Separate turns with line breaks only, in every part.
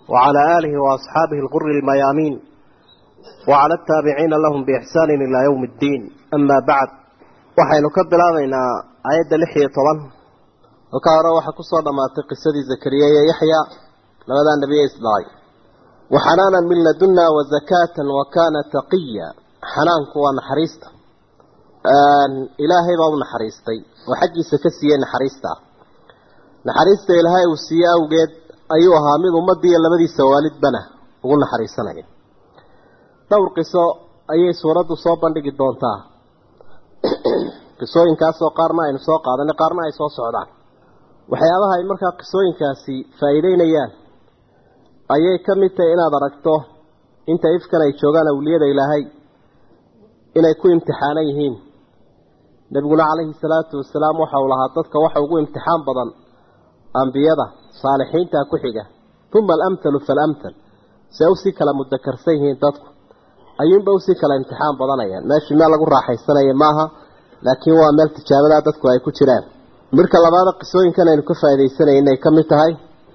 وعلى آله وأصحابه الغر الميامين وعلى التابعين لهم بإحسان إلى يوم الدين أما بعد وحين نكبر علينا آيات لحية طبعا وكارا وحكسر لما قصة زكريا يحيى لماذا النبي إسماعيل وحنانا من لدنا وزكاة وكان تقيا حنان كوا نحريستا إلهي باب نحريستي وحجي سكسيا نحريستا نحريستا إلهي وسيا وقيد ayuu ahaa mid ummadii iyo labadiisa waalidbana ugu naxariisanaya dhowr qiso ayay suuraddu soo bandhigi doontaa qisooyinkaasoo qaarna aynu soo qaadanay qaarna ay soo socdaan waxyaabaha ay markaa qisooyinkaasi faa'iideynayaan ayay ka mid tahay inaad aragto inta ifkan ay joogaan awliyada ilaahay inay ku imtixaanan yihiin nebiguna calayhi salaatu wasalaam waxa uu lahaa dadka waxa ugu imtixaan badan ambiyada saalixiinta ku xiga uma alamthalu faalamthal see usii kala mudakarsan yihiin dadku ayuunba usii kala imtixaan badanayaan meeshii meel lagu raaxaysanaya maaha laakiin waa meel tijaabadaa dadku ay ku jiraan midhka labaada qisooyinkan aynu ka faa'iidaysanay inay ka mid tahay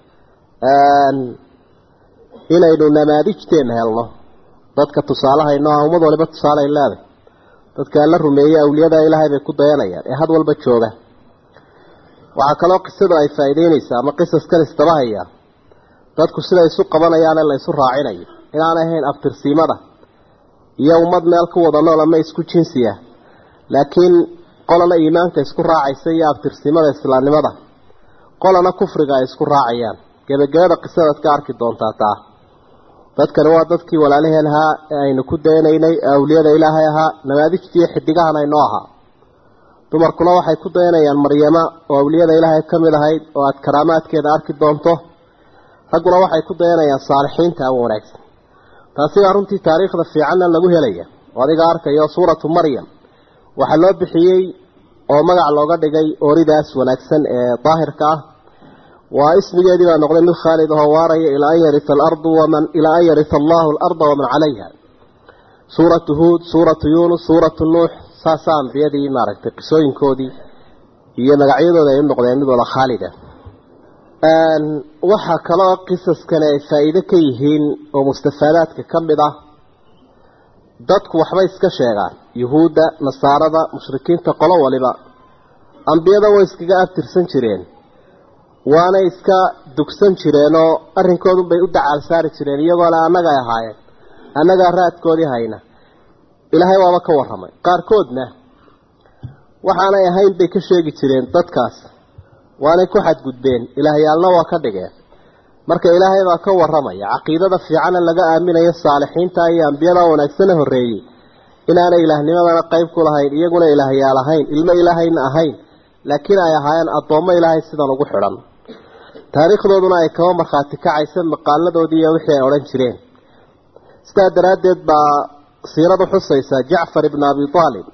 inaynu namaadijteena helno dadka tusaalahayno ah ummad waliba tusaaleay leeday dadka la rumeeyey awliyada ilaahay bay ku dayanayaan ee had walba jooga waxaa kaloo qisadu ay faa'iideynaysaa ama qisaskan istabahaya dadku siday isu qabanayaane la isu raacinayo inaan ahayn abtirsiimada iyo ummad meel ku wada nool ama isku jinsiya laakiin qolana iimaanka isku raacaysa iyo abtirsiimada islaamnimada qolana kufriga ay isku raacayaan gebagabada qisadaad ka arki doontaa taa dadkani waa dadkii walaalaheen ahaa ee aynu ku dayanaynay ee awliyada ilaahay ahaa namaadijtiiyo xidigahan aynoo ahaa dumarkuna waxay ku dayanayaan maryama oo awliyada ilaahay ka mid ahayd oo aada karaamaadkeeda arki doonto ragguna waxay ku dayanayaan saalixiinta ama wanaagsan taasi baa runtii taariikhda fiicanna lagu helaya oo adiga arkayo suuratu maryam waxaa loo bixiyey oo magac looga dhigay ooridaas wanaagsan ee daahirka ah waa ismigeedii baa noqday mid khaalid ahoo waaraya ilaa an yarita alardu waman ilaa an yarita allahu alarda waman calayha suuratu huud suuratu yuunus suuratu nuux saasaa ambiyadii maaragtay qisooyinkoodii iyo magacyadooda ay u noqdeen mid wada khaalida waxaa kaloo qisaskani ay faa'iido ka yihiin oo mustafaadaadka ka mid ah dadku waxbay iska sheegaan yuhuudda nasaarada mushrikiinta qolo waliba ambiyada way iskaga abtirsan jireen waanay iska dugsan jireenoo arrinkoodunbay u dacaal saari jireen iyagoona annagay ahaayeen annagaa raadkoodii hayna ilaahay waaba ka warramay qaarkoodna waxaanay ahayn bay ka sheegi jireen dadkaas waanay ku xadgudbeen ilaahyaalna waa ka dhigeen marka ilaahay baa ka warramaya caqiidada fiicana laga aaminayo saalixiinta iyo ambiyada wanaagsana horreeyey inaanay ilaahnimadana qayb ku lahayn iyaguna ilaahyaal ahayn ilmo ilaahayna ahayn laakiin ay ahaayeen addoommo ilaahay sidan ugu xidhan taariikhdooduna ay kaba markhaati kacaysa maqaaladoodii iyo wixii ay odhan jireen sidaa daraaddeed baa siiradu xusaysa jacfar ibn abi aalib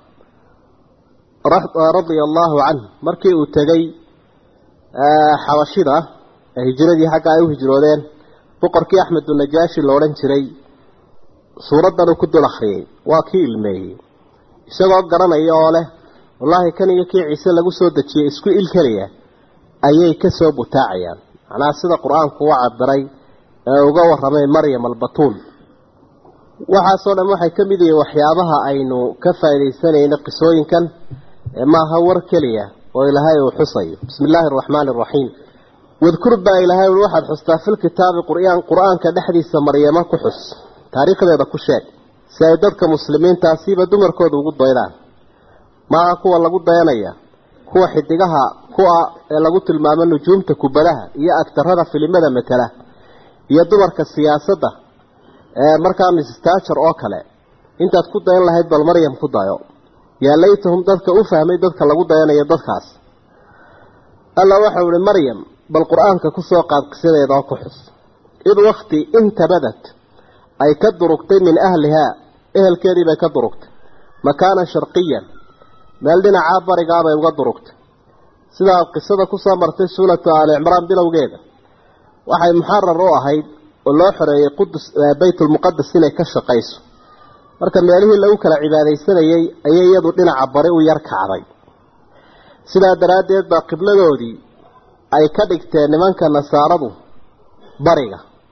radia allaahu canh markii uu tegey xabashida ee hijradii xagga ay u hijroodeen boqorkii axmedu najaashi la odhan jiray suuraddan uu ku dul akhriyey waa kii ilmeeyey isagoo garanaya oo leh wallaahi kan iyo kii ciise lagu soo dejiyey isku il keliya ayay ka soo butaacayaan macnaha sida qur-aanku u cabiray ee uga warramay maryam albatuul waxaasoo dhan waxay ka mid yihiin waxyaabaha aynu ka faaidaysanayno qisooyinkan ee maaha war keliya oo ilaahay uu xusayo bismi illaahi araxmaani araxiim wadkur baa ilaahay ui waxaad xustaa filkitaabi qur'aan qur-aanka dhexdiisa maryamo ku xus taariikhdeeda ku sheeg si ay dadka muslimiintaasiiba dumarkooda ugu daydaan maaha kuwa lagu dayanaya kuwa xidigaha ku-a ee lagu tilmaamo nujuumta kubadaha iyo agtarada filimada matala iyo dumarka siyaasadda markaa mistajer oo kale intaad ku dayan lahayd bal maryam ku dayo yaa laytahum dadka u fahmay dadka lagu dayanayo dadkaas alla waxau ihi maryam bal qur-aanka kusoo qaad qisadeeda oo ku xus id wakti intabadat ay ka durugtay min ahlihaa ehelkeedii bay ka durugtay makaanan sharqiyan meel dhinacaa barigaabay uga durugtay sidaa qisada kusoo martay suuratu aali cimraan bilowgeeda waxay muxarar u ahayd oo loo xoreeyey qudus baytulmuqadas inay ka shaqayso marka meelihii lagu kala cibaadaysanayay ayay iyadu dhinaca bari u yar kacday sidaa daraaddeed baa qibladoodii ay ka dhigteen nimanka nasaaradu bariga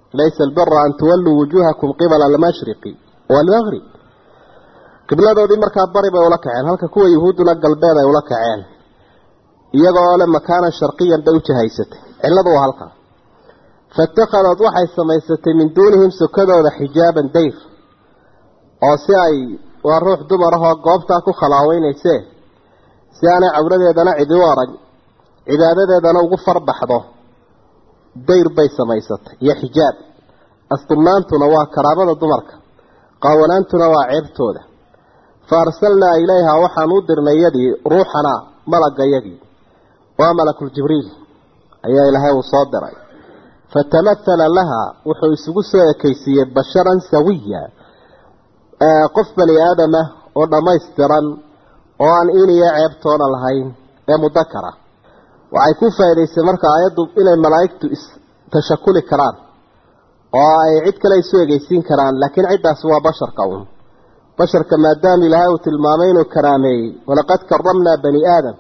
laysa albira an tuwalluu wujuuhakum qibala almashriqi waalmaqrib qibladoodii markaa bari bay ula kaceen halka kuwa yuhuudduna galbeed ay ula kaceen iyagoo le makaanan sharqiyan bay u jahaysatay cilladu waa halkaa faitakhadad waxay samaysatay min duunihim sokadooda xijaaban dayr oo si ay waa ruux dumar ahoo goobtaa ku khalaaweynaysee si aanay cawradeedana cidi u arag cibaadadeedana ugu farbaxdo dayr bay samaysatay iyo xijaab asturnaantuna waa karaamada dumarka qaawanaantuna waa ceebtooda fa arsalnaa ilayhaa waxaan u dirnay yadii ruuxanaa malagayagii waa malakuljibriil ayaa ilaahay uu soo diray fatamahala laha wuxuu isugu soo ekaysiiyey basharan sawiya qof bani aadamah oo dhammaystiran oo aan iniyo ceebtoona lahayn ee mudakara waxay ku faa'idaysay marka aayaddu inay malaa'igtu istashakuli karaan oo ay cid kale isu egeysiin karaan laakiin ciddaasi waa basharka uun basharka maadaama ilaahay uu tilmaamay inuu karaameeyey walaqad karamnaa bani aadam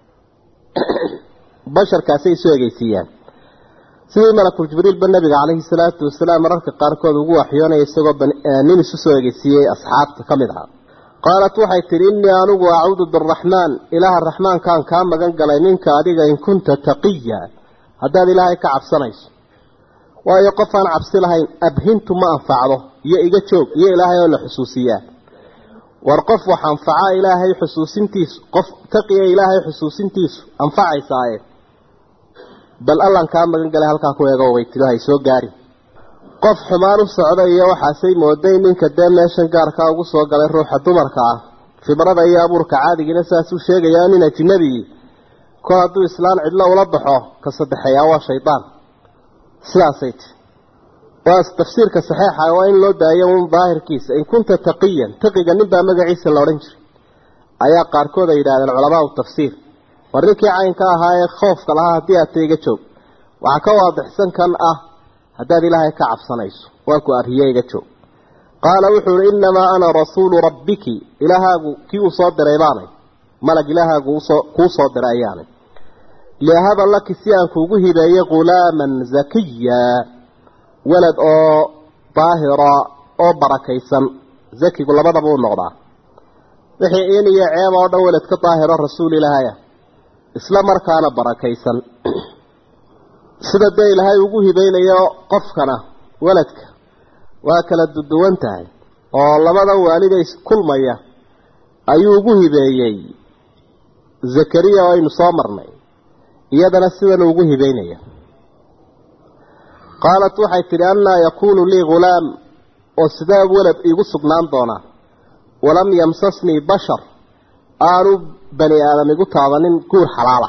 basharkaasay isu egeysiiyaan sidii malakul jibriilba nabiga calayhi salaatu wasalaam mararka qaarkood ugu waxyoonaya isagoo nin isu soo egeysiiyey asxaabta ka mid ahaa qaalat waxay tidhi innii anigu acuudu biraxmaan ilaaha raxmaankaan kaa magan galay ninka adiga in kunta taqiya haddaad ilaahay ka cabsanayso waayo qof aan cabsi lahayn abhintu ma anfacdo iyo iga joog iyo ilaahay oo la xusuusiyaa war qof wax anfaca ilaahay xusuusintiisu qof taqiya ilaahay xusuusintiisu anfacaysaaye bal allan kaa magan galay halkaa ku eego way tiro hay soo gaari qof xumaan u socda iyo waxaasay mooday ninka dee meeshan gaarkaa ugu soo galay ruuxa dumarka ah fidrada iyo abuurka caadigiina saasuu sheegayaa nin ajnabigii kol hadduu islaan cidlo ula baxo ka saddexeeyaa waa shaydaan sidaasay ti waa tafsiirka saxeixa waa in loo daayo un daahirkiisa in kunta taqiyan taqiga ninbaa magaciisa la odhan jiray ayaa qaarkood ay yidhahdeen culamaau tafsiir war ninkii caynka ahaa ee khoofka lahaa haddii aad taiga joog waxaa ka waadixsan kan ah haddaad ilaahay ka cabsanayso waa ku arriye iga joog qaala wuxuu uhi innamaa ana rasuulu rabbiki ilaahaagu kii uu soo diray baanay malag ilaahaagu kuu soo diray ayaanay liahaba laki si aan kuugu hibeeye ghulaaman zakiya walad oo daahira oo barakaysan zakigu labadaba u noqdaa wixii in iyo ceeb oo dhan walad ka daahiro rasuul ilaahaya isla markaana barakaysan sida dee ilaahay ugu hibaynayo qofkana waladka waa kala duduwan tahay oo labadan waalida iskulmaya ayuu ugu hibeeyey zakariya oo aynu soo marnay iyadana sidana ugu hibeynaya qaalat waxay tidhi annaa yakuunu lii ghulaam oo sidee walad iigu sugnaan doonaa walam yamsasnii bashar aanu bani aadam igu taabanin guur xalaala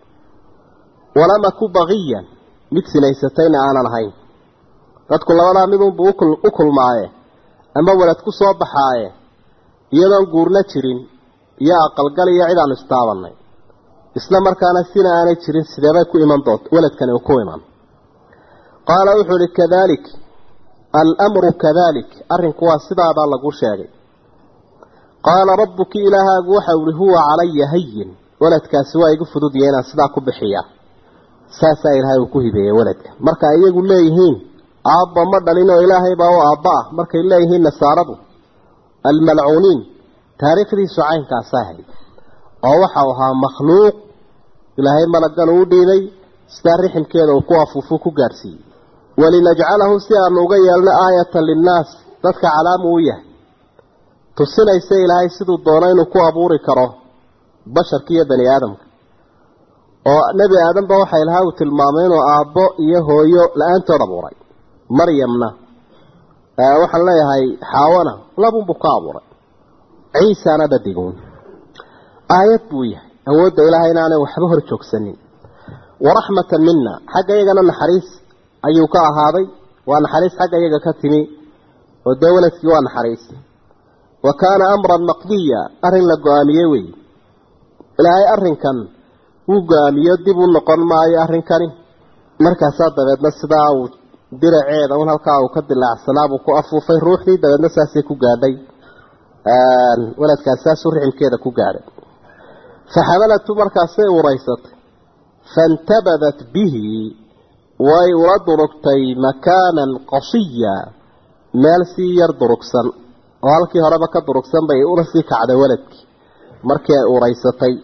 walam aku baqiyan mid sinaysatayna aanan ahayn dadku labadaa midunbu u kulmaaye ama walad ku soo baxaaye iyadoon guurna jirin iyo aqalgal iyo cid aanu istaabanay isla markaana sina aanay jirin sideebay ku iman doonta waladkani uu ku iman qaala wuxuu ihi kadalik almru kadalik arrinku waa sidaadaa lagu sheegay qaala rabbuki ilaahaagu waxa uhi huwa calaya hayin waladkaasi waa igu fududya inaan sidaa ku bixiyaa saasaa ilaahay uu ku hibeeyey waladka marka iyagu leeyihiin aabba ma dhalin oo ilaahay baa u aabba ah markay leeyihiin nasaaradu almalcuuniin taariikhdiisu caynkaasa ahayd oo waxau ahaa makhluuq ilaahay malaggan uu dhiibay sidaa riximkeeda uu ku afuufuu ku gaadhsiiyey walinajcalahu si aanu uga yeelno aayatan linnaas dadka calaamu u yahay tusinaysa ilaahay siduu doono inuu ku abuuri karo basharka iyo bani aadamka oo nebi aadamba waxa ilahay uu tilmaamay inuu aabbo iyo hooyo la-aantood abuuray maryamna waxaan leeyahay xaawana labunbuu ka abuuray ciisana dhadiguun aayad buu yahay awoodda ilaahay inaanay waxba hor joogsanin waraxmatan mina xagga iyagana naxariis ayuu ka ahaaday waa naxariis xagga iyaga ka timi oo dee waladkii waa naxariis wa kaana amran maqdiya arrin la go-aamiyey wey ilaahay arrinkan wuu go-aamiyo dib u noqon maayo arrinkani markaasaa dabeedna sidaa uu diraceeda un halkaa uu ka dilaacsanaabuu ku afuufay ruuxdii dabeedna saasay ku gaadhay waladkaas saasuu riximkeeda ku gaadhay faxamalatu markaasay uraysatay faintabadat bihi way ula durugtay makaanan qasiya meel sii yar durugsan oo halkii horeba ka durugsan bay ula sii kacday waladkii markii ay uraysatay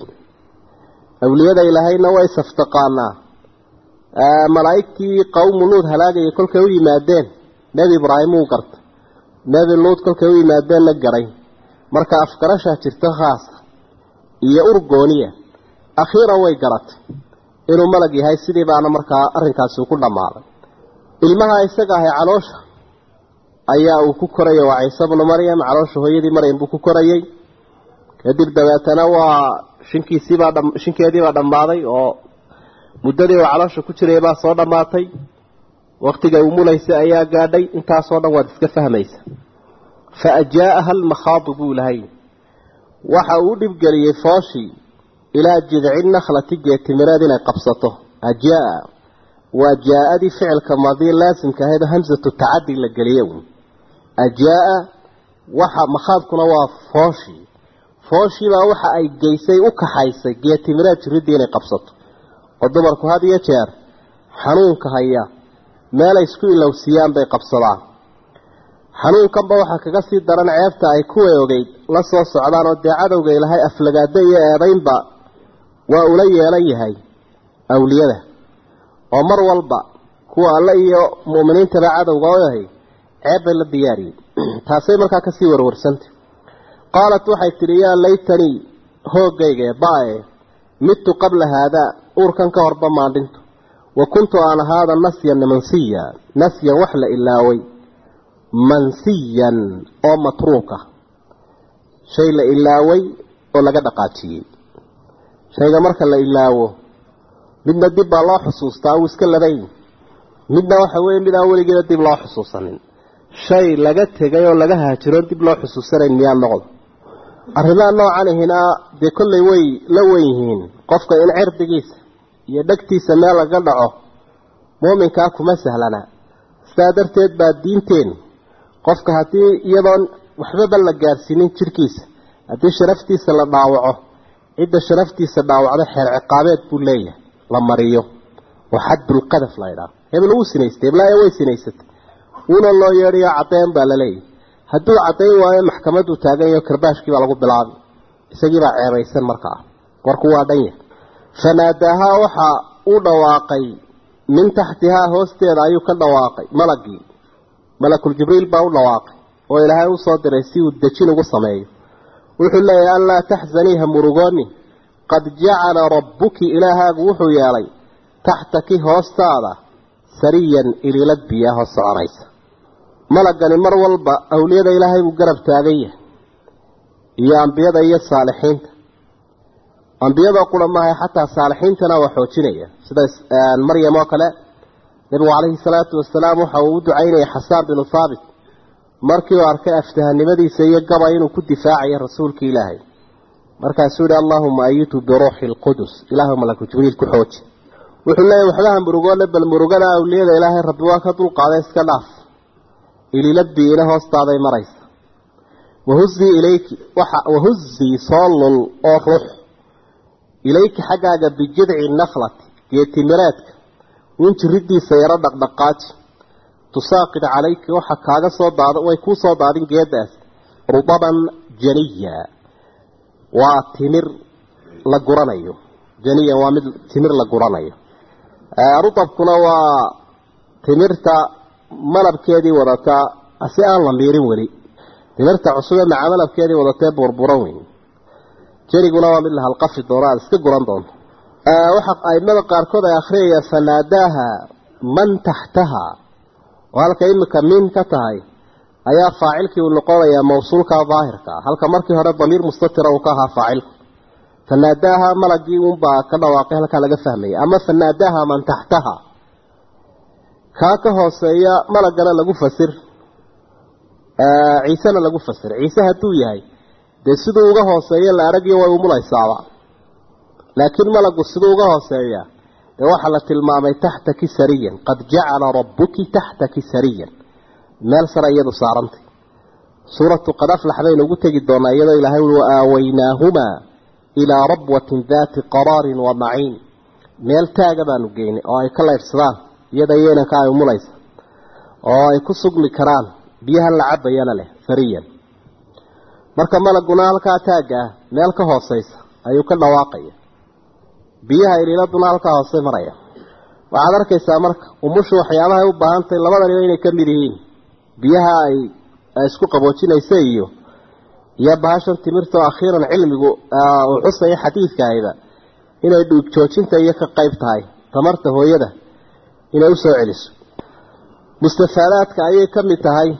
awliyada ilaahayna way saftaqaanaa malaa'igtii qowmu luud halaagayay kolkay u yimaadeen nebi ibraahim uu gartay nebi luud kolkay u yimaadeenna garay marka afgarashaa jirto khaasa iyo urgooniya akhiiran way garatay inuu malag yahay sidii baana markaa arrinkaasi ku dhammaaday ilmaha isaga ahay caloosha ayaa uu ku korayay waa ciise bnu maryam caloosha hooyadii maryam buu ku korayay kadib dabeetana waa shinkiisiibaa shinkeediibaa dhammaaday oo muddadii uu caloosha ku jiray baa soo dhammaatay waktigay umulaysay ayaa gaadhay intaasoo dhan waad iska fahmaysa fa ajaa'aha almakhaadu buu lahay waxa uu u dhibgeliyey fooshii ilaa jidci nakhlati geetimireed inay qabsato ajaa waa jaa-adii ficilka maadii laasimka ahayd hamsatu tacadi la geliye ajaa waxa makhaadkuna waa fooshii fooshiibaa waxa ay geysay u kaxaysay geetimireed jiridii inay qabsato oo dumarku had iyo jeer xanuunka haya meelay isku ilowsiiyaan bay qabsadaan xanuunkanba waxaa kaga sii daran ceebta ay kuway ogeyd la soo socdaan oo dee cadowga ilahay aflagaado iyo eedaynba waa ula yeelan yahay awliyada oo mar walba kuwa alle iyo mu'miniintaba cadowga u yahay ceeb bay la diyaariyey taasay markaa kasii warwarsantay qaalat waxay tidhi yaa laytanii hoogayga baae midtu qabla haadaa uurkan ka horba maandhinto wa kuntu aan ahaada nasyan mansiya nasyan wax la ilaaway mansiyan oo matruuka shay la ilaaway oo laga dhaqaajiyey shayga marka la ilaawo midna dib baa loo xusuustaa uu iska labayn midna waxa weeye mid aan weligeeda dib loo xusuusanin shay laga tegay oo laga haajiroon dib loo xusuusanayn miyaa noqdo arrimaha noocanihina dee kollay way la wen yihiin qofka in cirdigiisa iyo dhegtiisa meel laga dhaco muuminkaa kuma sahlana sidaa darteed baa diinteenu qofka haddii iyadoon waxbaba la gaarsiinin jirhkiisa haddii sharaftiisa la dhaawaco cidda sharaftiisa dhaawacdo xeer ciqaabeed buu leeyahay la mariyo oo xaddulqadaf la ydhaah hebel wuu sinaystay heblaayo way sinaysatay wuuna loo yeedhayo caddeyn baa laleeyahay hadduu caddayn waayo maxkamaduu taagan yaho karbaashkii baa lagu bilaabay isagiibaa ceebaysan markaa warku waa dhan yahay fanaadaahaa waxaa u dhawaaqay min taxtihaa hoosteeda ayuu ka dhawaaqay malagii malakul jibriil baa u dhawaaqay oo ilaahay usoo diray si uu dejin ugu sameeyo wuxuu leeyahay anlaa taxzanii ha murugooni qad jacala rabbuki ilaahaagu wuxuu yeelay taxtaki hoostaada sariyan ililad biyaa hoos soconaysa malagani mar walba awliyada ilaahay buu garab taagan yahay iyo ambiyada iyo saalixiinta ambiyada qura maaha xataa saalixiintana waa xoojinaya sida maryam oo kale nabigu calayhi salaatu wasalaam waxa uu u ducaynayay xasaan binu haabit markii uu arkay aftahanimadiisa iyo gabay inuu ku difaacayo rasuulka ilaahay markaasuu yihi allahuma ayitu biruuxi lqudus ilaahu malaku jibriil ku xooji wuxuu leeyahy waxbaha murugoole bal murugada awliyada ilaahay rabbi waa ka dulqaaday iska dhaaf ililadbiina hoostaaday maraysa wahuzii ilayki waxa wahuzii soo lul oo ruux ilayki xaggaaga bijidci nakhlati geetimireedka in jiridiisa yaro dhaqdhaqaaji tusaaqid calayki waxa kaaga soo daad way kuu soo daadin geedaas rudaban janiya waa timir la guranayo janiyan waa mid timir la guranayo rudabkuna waa timirta malabkeedii wadataa si aan la miirin weli timirta cusube maca malabkeedii wadatee burburan weyn janiguna waa mid la halqafi doono aada iska guran doonto waxa aimada qaarkood ay akhriyayaan fanaadaaha man taxtaha oo halka imika min ka tahay ayaa faacilkii uu noqonayaa mawsuulka daahirka halka markii hore damiir mustatira uu ka ahaa faacilku fanaadaaha malagii unbaa ka dhawaaqay halkaa laga fahmaya ama fanaadaaha man taxtaha kaa ka hooseeya malagana lagu fasir ciisena lagu fasir ciise hadduu yahay dee siduu uga hooseeya la aragyo way umulaysaaba laakiin malagu siduu uga hooseeya ee waxaa la tilmaamay taxtaki sariyan qad jacala rabbuki taxtaki sariyan meel sare iyadu saarantay suuratu qad aflax baynu ugu tegi doonaa iyadoo ilaahay ui waaaawaynaahumaa ilaa rabwatin daati qaraarin wa maciin meel taaga baanu geynay oo ay ka laydhsadaan iyada iyo inanka ay umulaysa oo ay ku sugmi karaan biyahan la cabayana leh fariyan marka malaguna halkaa taagga ah meel ka hooseysa ayuu ka dhawaaqaya biyaha iliiladuna halkaa hoose maraya waxaad arkaysaa marka umushu waxyaabaha ay u baahan tahay labadaniba inay ka mid yihiin biyaha ay isku qaboojinaysa iyo iyo bahashan timirta oo akhiiran cilmigu uu xusaya xadiidkaayba inay dhuug joojinta iyo ka qayb tahay tamarta hooyada inay usoo celiso mustafaadaadka ayay ka mid tahay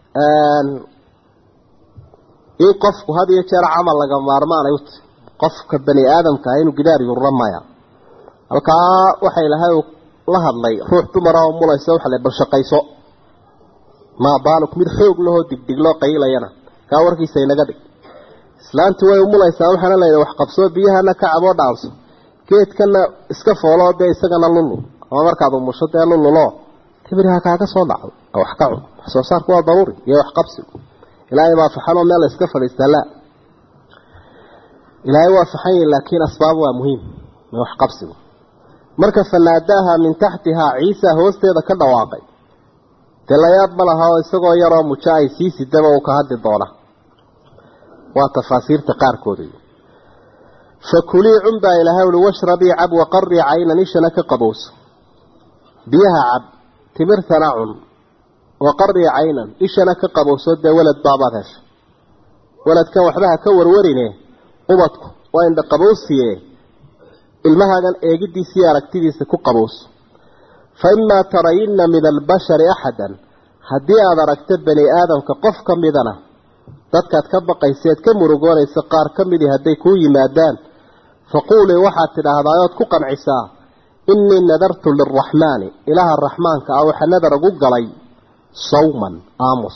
in qofku had iyo jeer camal laga maarmaanay u tahy qofka bani aadamka ah inuu gidaar yurura maya halkaa waxa ilahay uu la hadlay ruux dumara oo mulaysa waxa le bal shaqayso maa baaluk mid xoog lahoo digdigloo qaylayana kaa warkiisa inaga dhig islaantu way umulaysaa waxaana layidhi wax qabsoo biyahana ka caboo dhaanso geedkana iska fooloo dee isagana lulul ama markaad umusho dee lululoo tibiriha kaaga soo dhacdo wax ka cun wax soo saarku waa daruuri iyo wax qabsigu ilaahay baa faxanoo meel la iska fadhiistaa la ilaahay waa faxan yahi laakiin asbaab waa muhiim wax qabsigu marka fanaadaaha min taxtihaa ciisa hoosteeda ka dhawaaqay dee layaab ma laha oo isagoo yaroo mujo ay sii sidaba uu ka hadli doona waa tafaasiirta qaarkooda fakulii cun baa ilahay uli washrabii cab waqarii caynan ishana ka qabowso biyaha cab timirtana cun waqarii caynan ishana ka qabowso dee welad baabaad hesha weladkan waxbaha ka warwarine ubadku waa indha qabowsiye ilmahaagan eegidiisa iyo aragtidiisa ku qabowso fa imaa tarayinna min albashari axadan haddii aada aragto bani aadamka qof ka midana dadkaad ka baqayseed ka murugoonaysa qaar ka midii hadday kuu yimaadaan faquulii waxaad tidhaahdaa ood ku qancisaa innii nadartu lilraxmaani ilaaha raxmaanka ah waxa nadar ugu galay sawman aamus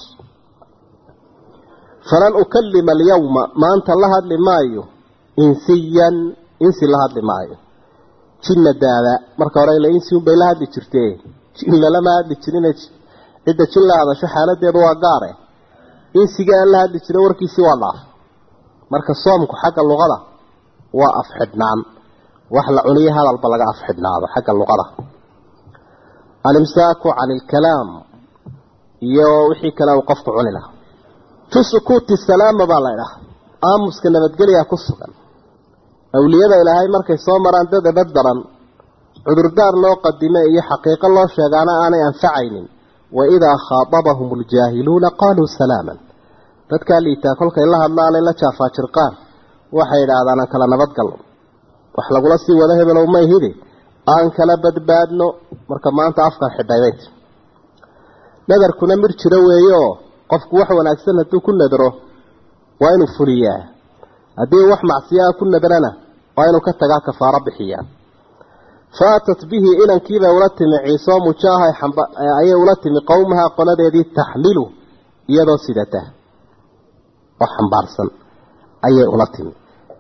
falan ukallima alyawma maanta la hadli maayo insiyan insi la hadli maayo jinna daada marka hore ila insi unbay la hadli jirtee jin lalama hadli jirin cidda jin la hadasho xaaladeedu waa gaare insiga aan la hadli jiray warkiisii waa dhaaf marka soomku xagga luqada waa afxidhnaan wax la cuniyo hadalba laga afxidhnaado xagga luqada alimsaaku cani ilkalaam iyo wixii kale uu qofku cuni lahaa fi sukuuti salaama baa la idhaha aamuska nabadgelyaa ku sugan awliyada ilaahay markay soo maraan dad ebad daran cudurdaar loo qadime iyo xaqiiqo loo sheegaana aanay anfacaynin wa idaa khaatabahum aljaahiluuna qaaluu salaaman dadkaa liitaa kolkay la hadlaanay la jaafaajirqaan waxay idhaahdaan aan kala nabadgalno wax lagula sii wado hebelow mayhidi aan kala badbaadno marka maanta afkan xidhay bay tii nadarkuna mir jiro weeyeoo qofku wax wanaagsan hadduu ku nadro waa inuu fuliyaa haddii wax macsiyaa ku nadrana waa inuu ka tagaa kafaaro bixiyaa faatat bihi inankiibay ula timi ciisoo mujaaha ayay ula timi qowmaha qoladeedii taxmilu iyadoo sidata oo xambaarsan ayay ula timi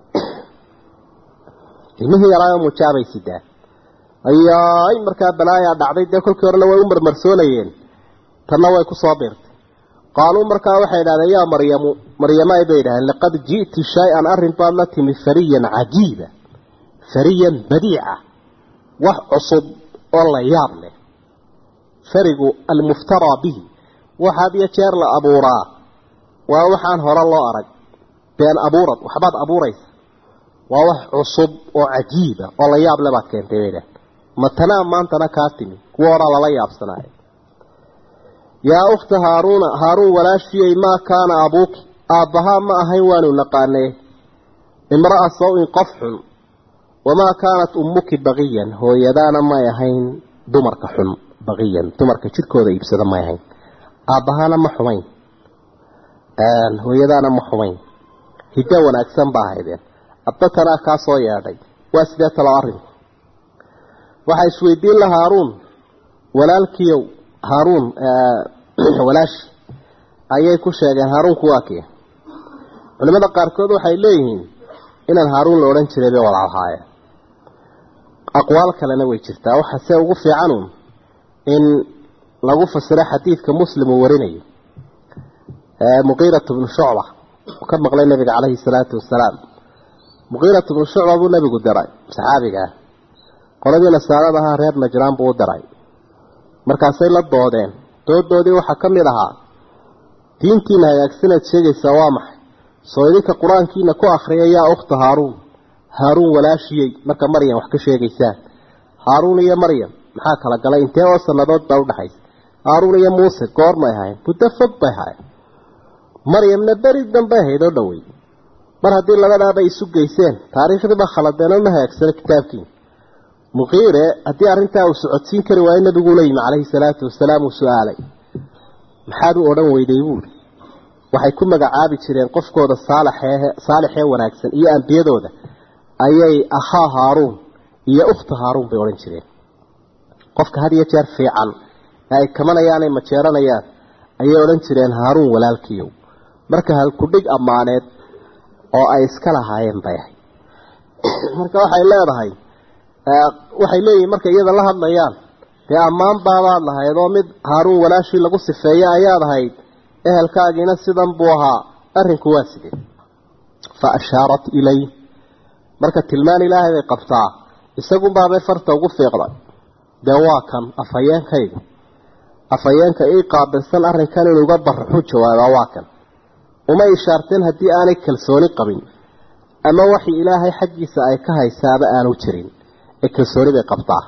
ilmihii yaraayo mujaabay sidaa ayaay markaa balaayaa dhacday dee kolkii horena way u marmarsoonayeen tanna way ku soo biirtay qaaluu markaa waxay idhahdeen yaa maryamu maryamaay bay idhahdeen laqad ji'ti shay-an arrin baad la timi fariyan cajiiba fariyan badiica wax cusub oo la yaab leh farigu almuftaraa bihi waxaad iyo jeer la abuuraa waa waxaan hore loo arag been abuurad waxbaad abuuraysa waa wax cusub oo cajiiba oo la yaab le baad keentay bay idhahdeen matanaa maantana kaa timi kuwa horaa lala yaabsanaayo yaa ukhta haaruuna haaruun walaashiyey maa kaana abuuki aabbahaa ma ahayn waanu naqaanee imra'a saw-in qof xun wamaa kaanat ummuki baqiyan hooyadaana may ahayn dumarka xun baqiyan dumarka jidhkooda iibsada may ahayn aabbahaana ma xumayn hooyadaana ma xumayn hiddo wanaagsan baa haydeen addatanaa kaa soo yeedhay waa sidee talo arrinku waxaa isweydiin la haaruun walaalkiiow haaruun walaashi ayay ku sheegeen haaruunku waa kii culimada qaarkood waxay leeyihiin inaan haaruun la odhan jiray bay walaalahaayeen aqwaal kalena way jirtaa waxa se ugu fiicanun in lagu fasiro xadiidka muslim uu warinayo muqiiratu bnu shucba uu ka maqlay nabiga caleyhi salaatu wasalaam muqiiratu bnu shucba buu nabigu diray saxaabiga ah qoladii nasaarada ahaa reer najraan buu u diray markaasay la doodeen doodoodii waxaa ka mid ahaa diintiina hagaagsanaad sheegaysaa waa maxay soo idinka qur-aankiina ku akhriya yaa ukhta haaruun haaruun walaashiyey marka maryam wax ka sheegaysaan haaruun iyo maryam maxaa kala galay intee oo sannadood baa udhaxaysa haaruun iyo muuse goormay ahayn muddo fog bay ahayn maryamna beri danbay ahayd oo dhowey mar haddii labadaabay isu geyseen taariikhdiiba khaladeen oo ma hagaagsano kitaabkiina muqiire haddii arrintaa uu socodsiin kari waayo nabiguu la yimi calayhi salaatu wasalaam uu su-aalay maxaad u odhan weyday buuri waxay ku magacaabi jireen qofkooda saalaxee saalixee wanaagsan iyo ambiyadooda ayay akhaa haaruun iyo ukhta haaruun bay odhan jireen qofka had iyo jeer fiican ee ay kamanayaan ay majeeranayaan ayay odhan jireen haaruun walaalkiiyow marka halkudhig ammaaneed oo ay iska lahaayeen bay ahay marka waxay leedahay waxay leeyihin markay iyada la hadlayaan dee ammaan baabaad lahayd oo mid haaruun walaashii lagu sifeeye ayaad ahayd ehelkaagiina sidan buu ahaa arrinku waa sidee fa ashaarat ilay marka tilmaan ilaahay bay qabtaa isagunbaabay farta ugu fiiqday dee waa kan afhayeenkayga afhayeenka ii qaabilsan arrinkan inuuga baraxu jawaabaa waa kan uma ishaarteen haddii aanay kalsooni qabin ama waxii ilaahay xaggiisa ay ka haysaaba aanu jirin ee kalsooni bay qabtaa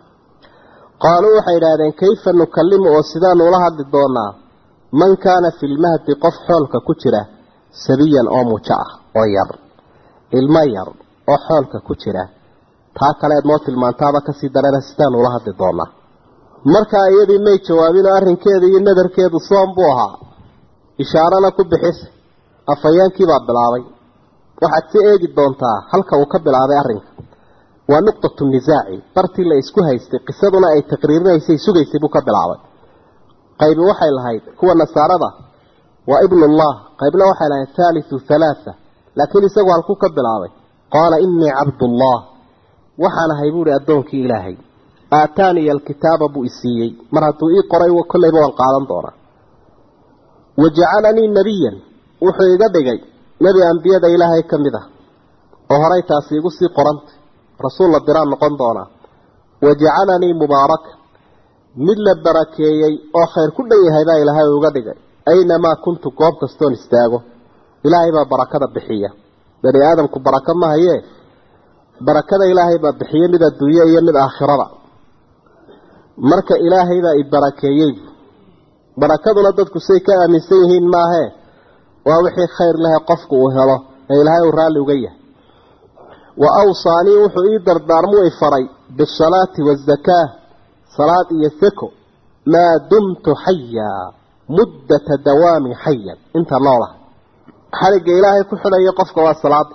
qaaluu waxay idhaahdeen kayfa nukallimu oo sidaanu ula hadli doonaa man kaana fi lmahdi qof xoolka ku jira sabiyan oo mujo ah oo yar ilmo yar oo xoolka ku jira taa kaleed noo tilmaantaaba kasii darana sidaanu ula hadli doonaa markaa iyadii may jawaabinoo arrinkeeda iyo nadarkeedu soom buu ahaa ishaarana ku bixisa afhayeenkiibaa bilaabay waxaad si eegi doontaa halka uu ka bilaabay arrinka waa nuqtatu nisaaci bartii la isku haystay qisaduna ay taqriirinaysay sugaysay buu ka bilaabay qaybi waxay lahayd kuwa nasaarada waa ibnullah qaybna waxay lahayd thaalithu thalaatha laakiin isagu halkuu ka bilaabay qaala innii cabdullah waxaan ahay buuhi addoonkii ilaahay aataaniya alkitaaba buu isiiyey mar hadduu ii qoray kollayba waan qaadan doonaa wajacalanii nebiyan wuxuu iga dhigay nebi ambiyada ilaahay ka mid ah oo horay taasi igu sii qoranta rasuul la diraan noqon doonaa wajacalanii mubaaraka mid la barakeeyey oo khayr ku dhan yahay baa ilaahay uga dhigay aynamaa kuntu goob kastoon istaago ilaahay baa barakada bixiya bani aadamku barako ma hayee barakada ilaahay baa bixiya mid adduunye iyo mid aakhirada marka ilaahay baa i barakeeyey barakaduna dadku say ka aaminsan yihiin maahee waa wixii khayr lehe qofku uu helo ee ilaahay uu raalli uga yahay wa awsaanii wuxuu ii dardaarmuu i faray bisalaati waazakaa salaad iyo seko maa dumtu xayaa muddata dawaami xayan inta noolaha xaligga ilaahay ku xidhaya qofka waa salaada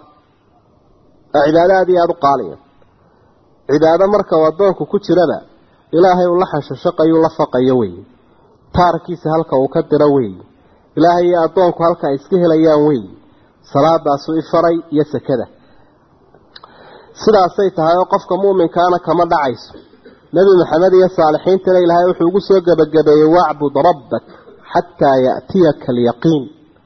oo cibaado aad iyo aada u qaaliya cibaado marka uu addoonku ku jiraba ilaahay uu la xanshashaqayu la faqayo weeye taarkiisa halka uu ka diro weeye ilaahay iyo addoonku halka ay iska helayaan weeye salaadaasuu ifaray iyo sekada sidaasay tahay oo qofka mu'minkaana kama dhacayso nebi maxamed iyo saalixiintana ilaahay wuxuu ugu soo gebagabeeyey wacbud rabbak xataa ya'tiyaka alyaqiin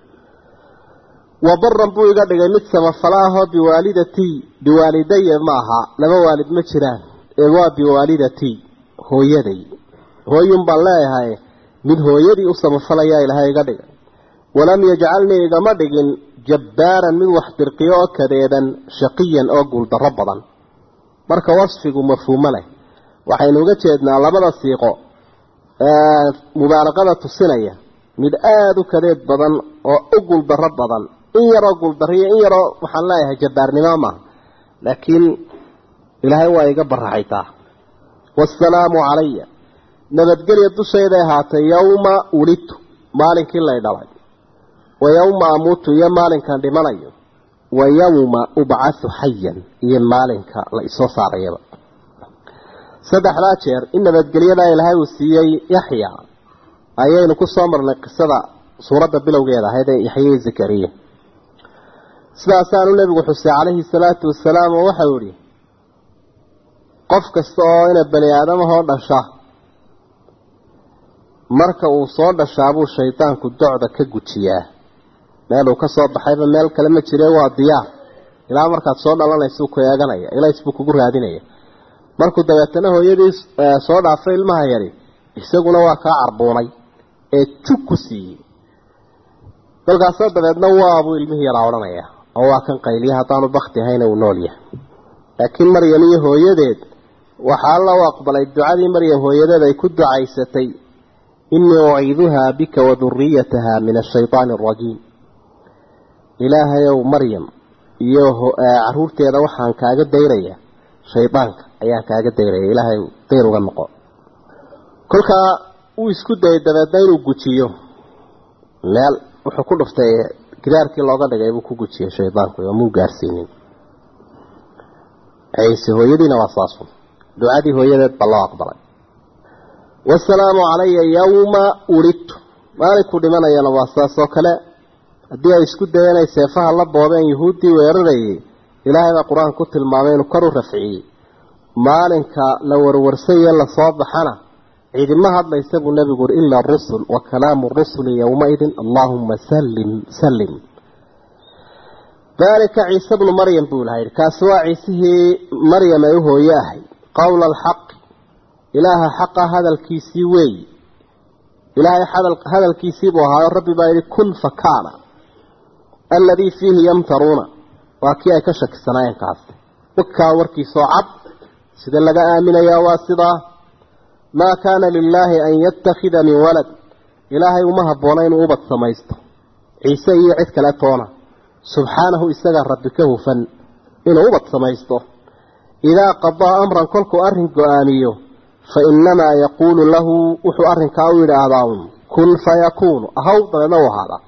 wabaran buu iga dhigay mid samafala ahoo biwaalidatii biwaalidaya ma aha laba waalid ma jiraan ee waa biwaalidatii hooyaday hooyun baan leeyahay mid hooyadii u samafalayaa ilaahay iga dhigay walam yajcalnii igama dhigin jabbaaran mid wax dirqiyo oo kadeedan shaqiyan oo guuldarro badan marka wasfigu mafhuumo leh waxaynu uga jeednaa labada siiqo ee mubaalaqada tusinaya mid aada u kadeed badan oo u guuldarro badan in yaroo guuldarriyo in yaroo waxaan leeyahay jabbaarnimo maaha laakiin ilaahay waa iga baraxaytaa waasalaamu calaya nabadgelya dushayday ahaatay yowma ulidtu maalinkii lay dhalay wa yowma amuutu iyo maalinkan dhimanayo wa yowma ubcathu xayan iyo maalinka la isoo saarayaba saddexdaa jeer in nabadgelyadaa ilaahay uu siiyey yaxya ayaynu ku soo marnay qisada suuradda bilowgeeda ahayd ee yaxyai zakariya sidaasaanu nebigu xusay calayhi salaatu wasalaam oo waxau idhi qof kasta oo ina bani aadamahoo dhasha marka uu soo dhashaabuu shaydaanku docda ka gujiyaa meeluu ka soo baxayba meel kale ma jire waa diyaar ilaa markaad soo dhalanaysuu ku eeganaya ilays buu kugu raadinaya markuu dabeetana hooyadii soo dhaafay ilmaha yari isaguna waa kaa carbuunay ee jug ku siiyey kolkaasoo dabeedna waabuu ilmihii yaraa odhanaya oo waa kan qayliya haddaanu bakti ahayna uu nool yahay laakiin maryam iyo hooyadeed waxaa alla u aqbalay ducadii maryam hooyadeed ay ku ducaysatay inii uciiduhaa bika wa duriyataha min ashaydaani arajiim ilaahayow maryam iyo caruurteeda waxaan kaaga dayraya shaydaanka ayaan kaaga dayraya ilaahay dayr uga noqo kolkaa uu isku dayay dabeedna inuu gujiyo meel wuxuu ku dhuftay gidaarkii looga dhigay buu ku gujiyey shaydaanku oo muu gaarsiinin ciise hooyadiina waa saasun ducadii hooyadeed baa loo aqbalay wasalaamu calaya yawma ulidtu maalinku dhimanayana waa saas oo kale haddii ay isku dayeen ay seefaha la boobeen yuhuuddii weerarayay ilaahay baa qur-aanka ku tilmaamay inuu kor u rafciyey maalinka la warwarsaye lasoo baxana ciidima hadlaysa buu nebigu uri ila rusul wa kalaamu rusuli yowmaidin allaahuma sallim sallim daalika ciise bnu maryam buu ilaha yidhi kaasi waa ciisihii maryam ay u hooye ahay qowla alxaqi ilaaha xaqa hadalkiisii weeyi ilaahay hadalkiisii buu ahaayo rabbi baa yidhi kun fakaana alladii fiihi yamtaruuna waa kii ay ka shakisanaayeen kaasi wakaa warkiisoo cad sida laga aaminayaa waa sidaa maa kaana lilaahi an yattakhida min walad ilaahay uma habboona inuu ubad samaysto ciise iyo cid kale toona subxaanahu isagaa rabbi ka hufan inuu ubad samaysto idaa qadaa amran kolkuu arrin go-aamiyo fa innamaa yaquulu lahu wuxuu arrinkaa u yidhaahdaa un kun fayakuunu ahaw dabeedna u ahaadaa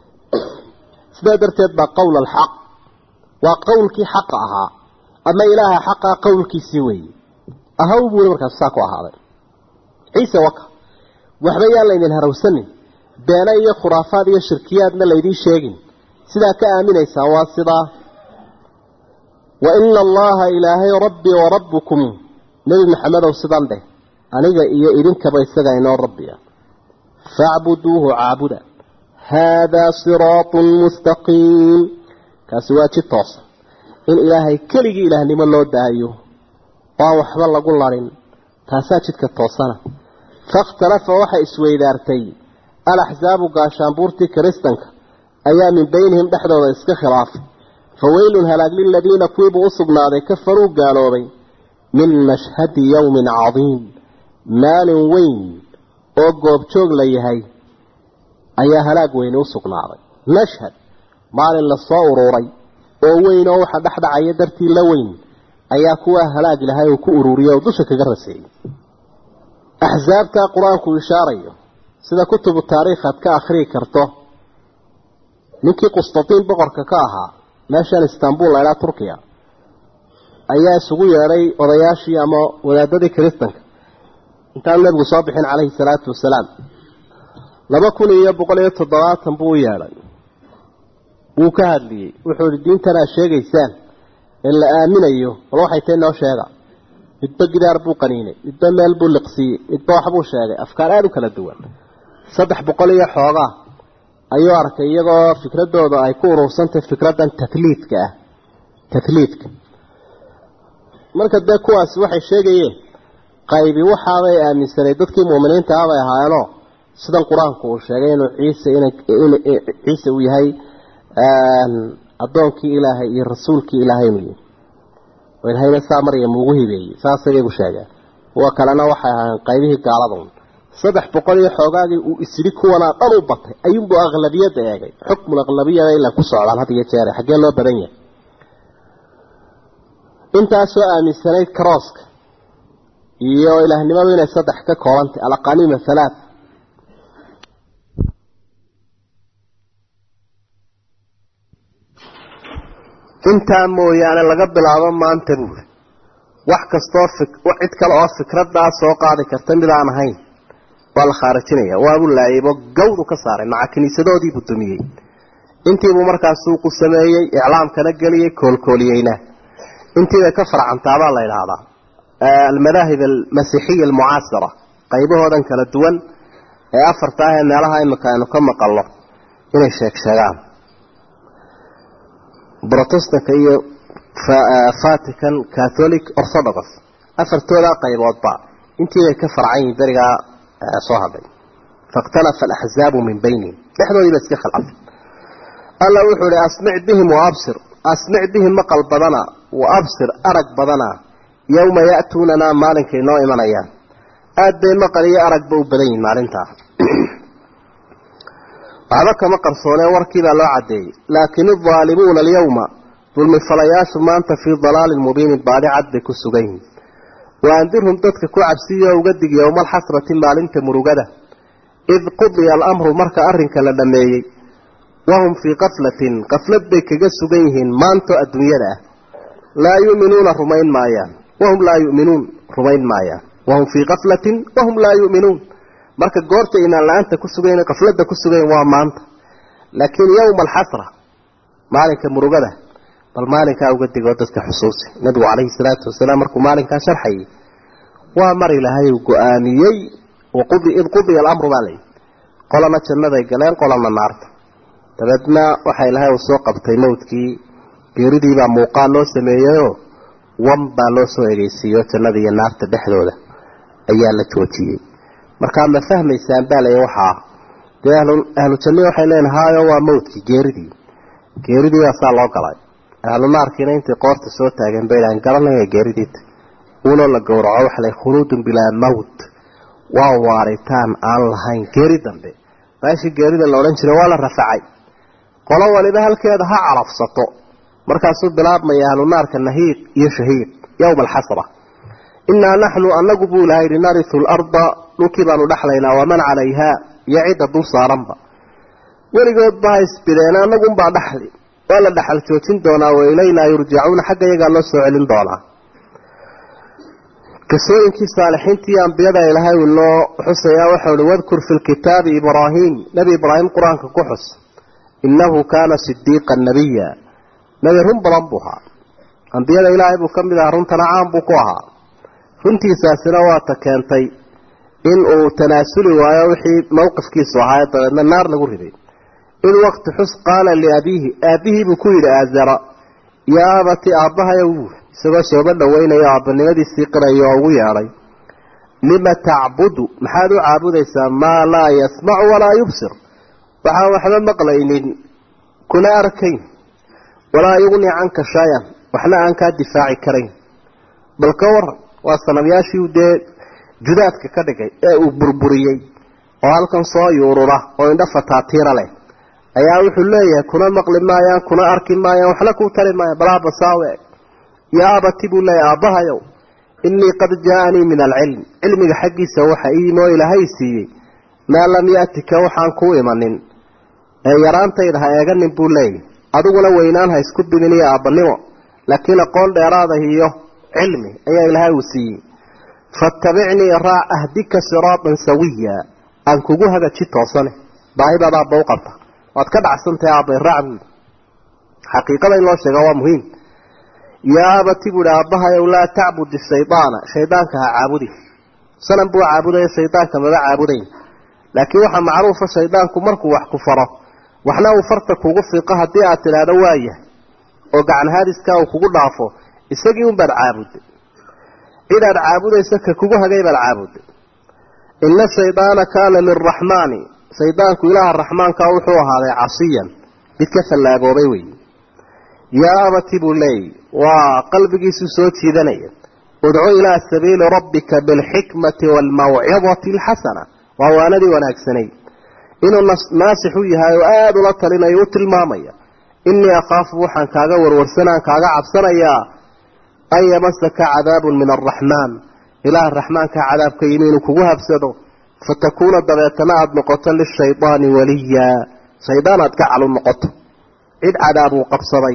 sidaa darteed baa qowl alxaq waa qowlkii xaqa ahaa ama ilaaha xaqaa qowlkiisii weeye ahaw buuli markaas saa ku ahaaday ciise waka waxba yaan laydin harawsanin beena iyo khuraafaad iyo shirkiyaadna laydiin sheegin sidaa ka aaminaysaan waa sidaa wa ina allaha ilaahay rabbii wa rabbukum nebi maxamedow sidan dheh aniga iyo idinkaba isaga inoo rabbiya facbuduuhu caabuda haadaa siraatun mustaqiim kaasi waa jid toosa in ilaahay keligii ilaahnimo loo daayo waan waxba lagu larin taasaa jidka toosana fakhtalafa waxay isweydaartay alaxsaabu gaashaanbuurtii kiristanka ayaa min beynihim dhexdooda iska khilaafay fa weylun halaag liladiina kuwiibuu u sugnaaday kafaruu gaaloobay min mashhadi yowmin cadiim maalin weyn oo goobjoog la yahay ayaa halaag weyni u sugnaaday mashhad maalin lasoo uruuray oo weyn oo waxa dhexdhacaya dartii la weyn ayaa kuwaa halaag lahay uu ku ururiyay oo dusha kaga raseeyey axsaabtaa qur-aanku ishaarayo sida kutubu taariikh aad ka akhriyi karto ninkii qustatiin boqorka ka ahaa meeshan istanbul laydhaa turkiya ayaa isugu yeedhay odayaashii ama wadaadadii kiristanka intaanu nebigu soo bixin calayhi salaatu wasalaam laba kun iyo boqol iyo toddobaatan buu u yeedhay wuu ka hadliyey wuxuu ihi diintan aad sheegaysaan ee la aaminayo bal waxay tahay noo sheega midba gidaar buu qaniinay midba meel buu liqsiiyey midba waxbuu sheegay afkaar aada u kala duwan saddex boqol iyo xoogaa ayuu arkay iyagoo fikradooda ay ku urursantahay fikraddan tahliidka ah tahliidka marka dee kuwaasi waxay sheegayeen qaybi waxaabay aaminsanay dadkii muuminiinta ah bay ahaayeenoo sidan qur-aanku uu sheegay inuu ciise in ciise uu yahay addoonkii ilaahay iyo rasuulkii ilaahay inuu yahay oo ilahayna saa maryam ugu hibeeyey saasay iyagu sheegeen kuwa kalena waxay ahaayeen qaybihii gaaladan saddex boqol iyo xoogaagii uu isidhi kuwanaa dhan u batay ayuunbuu aqlabiyadda eegay xukmul aqlabiyada ilaa ku socdaan had iyo jeere xaggee loo badan yahay intaasoo aaminsanayd karooska iyo ilaahnimadu inay saddex ka koobantay alaqaniima halaat intaa mooyaane laga bilaabo maanta buuri wax kastoo cid kale oo fikradaa soo qaadi karta mid aan ahayn waa la khaarijinaya waabuu laayaybo gawdu ka saaray maca kiniisadoodiibuu dumiyey intiibuu markaas suuqu sameeyey iclaamkana geliyey koolkooliyeyna intiibay ka farcantaabaa la idhaahdaa almadaahib almasiixiya almucaasira qaybahoodan kala duwan ee afarta ah ee meelaha imika aynu ka maqalno inay sheeg sheegaan brotestanka iyo vatican catholic orthodox afartoodaa qayboodba intiibay ka farcan yihiin berigaa soo hadhay fakhtalafa alaxzaabu min baynihim dhexdoodii ba iska khilafay alla wuxuu ihi asmic bihim waabsir asmic bihim maqal badana wa absir arag badana yowma ya'tuunanaa maalinkay noo imanayaan aad bay maqal iyo aragba u badan yihin maalintaa waxba kama qarsoonee warkiibaa loo caddeeyey laakin aldaalimuuna alyawma dulmifalayaashu maanta fii dalaalin mubiinin baadi cad bay ku sugan yihin wa andirhum dadka ku cabsiyo uga dig yowma alxasrati maalinta murugada id qudiya alamru marka arrinka la dhammeeyey wahum fii kaflatin kaflad bay kaga sugan yihiin maanto adduunyada ah laa yu'minuuna rumayn maayaan wahum laa yu'minuun rumayn maayaan wahum fii kaflatin wahum laa yu'minuun marka goorta imaan la-aanta ku sugayn kafladda ku sugayn waa maanta laakiin yowma alxasra maalinka murugada bal maalinkaa uga digoo dadka xusuusi nabigu calayhi salaatu wasalaam markuu maalinkaa sharxayay waa mar ilaahay uu go-aamiyey id qudiya alamru baa layidhi qolana jannaday galeen qolana naarta dabeedna waxaa ilaahay uu soo qabtay mawdkii geeridiibaa muuqaal loo sameeyeyoo wan baa loo soo egeysiiyo jannada iyo naarta dhexdooda ayaa la joojiyey markaa ma fahmaysaan baa lay waxaa dee ahlu jannihi waxay leeyihin haayo waa mawdkii geeridii geeridii baa saa loo galay ahlu naarkiina intay qoorta soo taageen bay dhahan garanaya geeridiita uunoo la gowraco waxa lay khuluudun bilaa mawt waa waaritaan aan lahayn geeri dambe meeshii geerida la odhan jiray waa la rafacay qolo waliba halkeeda ha calafsato markaasuu bilaabmaya ahlu naarka nahiiq iyo shahiiq yowma alxasra innaa naxnu anagu buu ilahay yidhi naritu larda dhulkii baanu dhexlaynaa waman calayhaa iyo cidda dul saaranba weligoodba ha isbideen anagunbaa dhexli waa la dhexal joojin doonaa wa ilaynaa yurjacuuna xagga iyagaa loo soo celin doonaa qisooyinkii saalixiintii iyo ambiyada ilaahay uu noo xusayaa waxau uhi wadkur fi lkitaabi ibraahim nebi ibraahim qur-aanka ku xus innahu kaana sidiiqan nabiya nebi run badan buu ahaa ambiyada ilaahay buu ka mid ahaa runtana caan buu ku ahaa runtiisaasina waata keentay in uu tanaasuli waayo wixii mowqifkiisu ahaa dabeedna naar lagu riday id waqti xus qaala liabiihi aabihii buu ku yidhi aazara yaa abati aabbahayow buuri isagoo sooba dhaweynayo aabanimadiisii qirayo oo ugu yeedhay lima tacbudu maxaad u caabudaysaa maa laa yasmacu walaa yubsir waxaan waxba maqlaynin kuna arkayn walaa yugni canka shayan waxna aan kaa difaaci karayn bal ka waran waa sanabyaashii dee judaadka ka dhigay ee uu burburiyey oo halkan soo yuurura oo indho fataatiira leh ayaa wuxuu leeyahay kuna maqli maayaan kuna arki maayaan waxna kuu tali maayaan balaaba saawe yaa abati buu leeyahay aabbahayow innii qad jaa-anii min alcilm cilmiga xaggiisa waxa iimoo ilaahay siiyey maa lam yaatika waxaan kuu imanin ee yaraantayda ha eeganin buu leeyahy adiguna weynaan ha isku bidin iyo aabbanimo laakiin aqoon dheeraada iyo cilmi ayaa ilaahay uu siiyey faattabicnii raac ahdika siraatan sawiya aan kugu hagaji toosane baahidaada aabba u qabta waad ka dhacsantahay aabbay raac buui xaqiiqada in loo sheega waa muhiim yaa abati buuhi aabbahayow laa tacbud shaydaana shaydaanka ha caabudi sanan buu caabudaya shaydaanka maba caabudayn laakiin waxaa macruufa shaydaanku markuu wax ku faro waxna uu farta kugu fiiqo haddii aad tidhaahdo waayahay oo gacan haadiskaa uu kugu dhaafo isagii unbaad caabudday cid aad caabudayso ka kugu hagay baad caabudday ina shaydaana kaana liraxmaani shaydaanku ilaaha raxmaankaa wuxuu ahaaday casiyan mid ka fallaagoobay wey yaa abati buu leeyay waa qalbigiisu soo jiidanaya udcu ilaa sabiili rabbika bilxikmati waalmawcidati alxasana waa waanadii wanaagsanay inuu naasix u yahay oo aada ula talinayo u tilmaamaya innii akhaafu waxaan kaaga warwarsanaan kaaga cabsanayaa an yamasaka cadaabun min alraxmaan ilaaha raxmaankaa cadaabka yimi inuu kugu habsado fatakuuna dabeetana aada noqoto lishaydaani waliya shaydaan aad gacal u noqoto cid cadaab uu qabsaday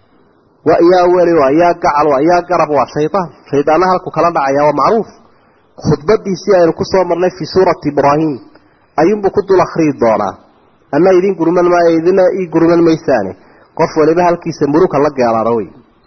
wa yaa weli waa yaa gacal waa yaa garab waa shaydaan shaydaanna halku kala dhacaya waa macruuf khudbadiisii aynu kusoo marnay fii suurati ibraahim ayuunbuu ku dul akhriyi doonaa ama idin gurman maayo idina ii gurman maysaane qof waliba halkiisa muruka la geelaana wey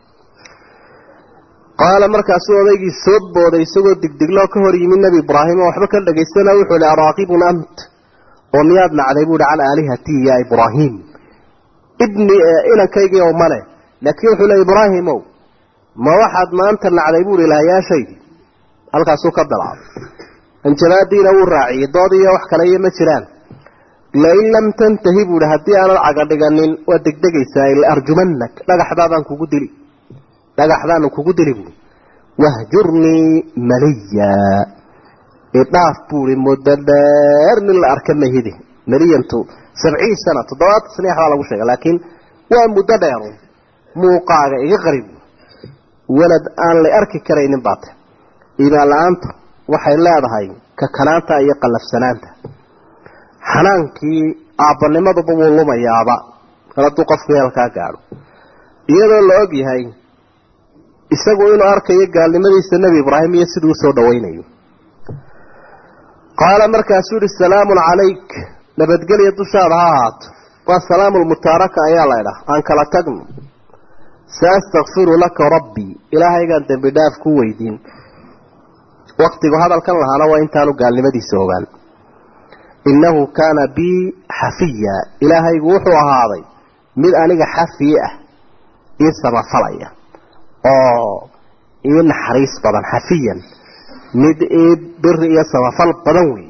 qaala markaasuu odaygii soo booday isagoo digdigloo ka hor yimi nebi ibraahim oo waxba ka dhegaystana wuxuu ihi araaqibun ant oo miyaad nacday buuhi can aalihatii ya ibraahim ibni inankaygi ow male laakiin wuxuu le ibraahimow ma waxaad maanta nacday buuhi ilahayaashaydii halkaasuu ka bilaabay hanjabaadiina wuu raaciyey dood iyo wax kale iyo ma jiraan lain lam tantahi buuhi haddii aanad caga dhiganin waad degdegaysaa laarjumanak dhagaxdaadaan kugu dili dhagaxdaanu kugu dili buui wahjurnii maliya idhaaf buui muddo dheer nin la arka mahidi maliyantu sabciin sana toddobaatan saniix baa lagu sheega laakiin waa muddo dheeru muuqaaga iga qarib walad aan la arki karaynin baate iimaan la-aantu waxay leedahay kakanaanta iyo qallafsanaanta xanaankii aabbanimaduba wuu lumayaaba kal hadduu qofku heelkaa gaadho iyadoo la og yahay isagu inuu arkayo gaalnimadiisa nebi ibraahim iyo siduu usoo dhawaynayo qaala markaasuu yihi salaamun calayk nabadgelya dushaada ha ahaato waa salaamu lmutaaraka ayaa laydhaha aan kala tagno saastakfiru laka rabbii ilaahaygaan dembi dhaaf ku weydiin waktigu hadalkan lahaana waa intaanu gaalnimadiisa ogaan innahu kaana bii xafiya ilaahaygu wuxuu ahaaday mid aniga xafiye ah ii samafalaya oo ii naxariis badan xafiyan mid ii biri iyo samafal badan wey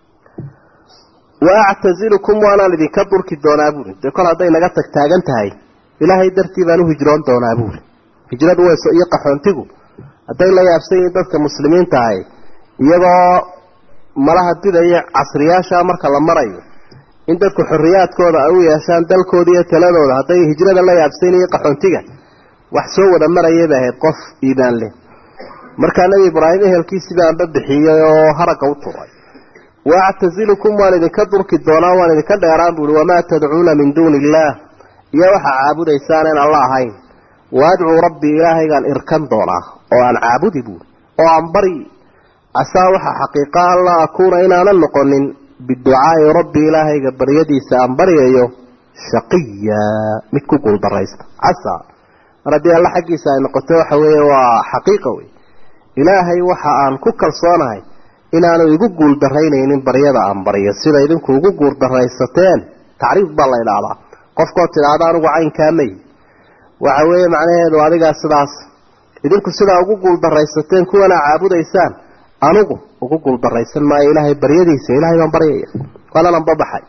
wa actazilukum waanaan idinka durki doonaa buuri dee kol hadday naga tag taagan tahay ilaahay dartii baan u hijroon doonaa buuri hijradu wayso iyo qaxoontigu hadday la yaabsan yihiin dadka muslimiinta ahay iyagoo malaha didaya casriyaasha marka la marayo in dadku xorriyaadkooda ay u yeeshaan dalkooda iyo taladooda hadday hijrada la yaabsan iyo qaxoontiga wax soo wada marayay bay ahayd qof iimaan leh markaa nebi ibraahim ehelkiisii baanba bixiyey oo haragga u turay waactazilukum waan idinka durki doonaa waan idinka dheeraan buuhi wamaa tadcuuna min duuni illaah iyo waxaa caabudaysaan in alla ahayn waadcuu rabbii ilaahaygaan irkan doonaa oo aan caabudi buuri oo aan bari casaa waxaa xaqiiqa an laa akuuna inaanan noqonin biducaai rabbi ilaahayga baryadiisa aan baryayo shaqiya mid ku guuldaraysta casaa mar haddii alla xaggiisa ay noqoto waxa weeye waa xaqiiqa wey ilaahay waxa aan ku kalsoonahay inaanu igu guuldarraynaynin baryada aan baryo sida idinku ugu guuldaraysateen tacriif baa la idhaahdaa qofkoo tidhaahda anugu caynkaa may waxa weeye macnaheedu adigaa sidaas idinku sidaa ugu guuldaraysateen kuwanaa caabudaysaan anugu ugu guuldaraysan maayo ilaahay baryadiisa ilahay baan baryaya waananan babaxay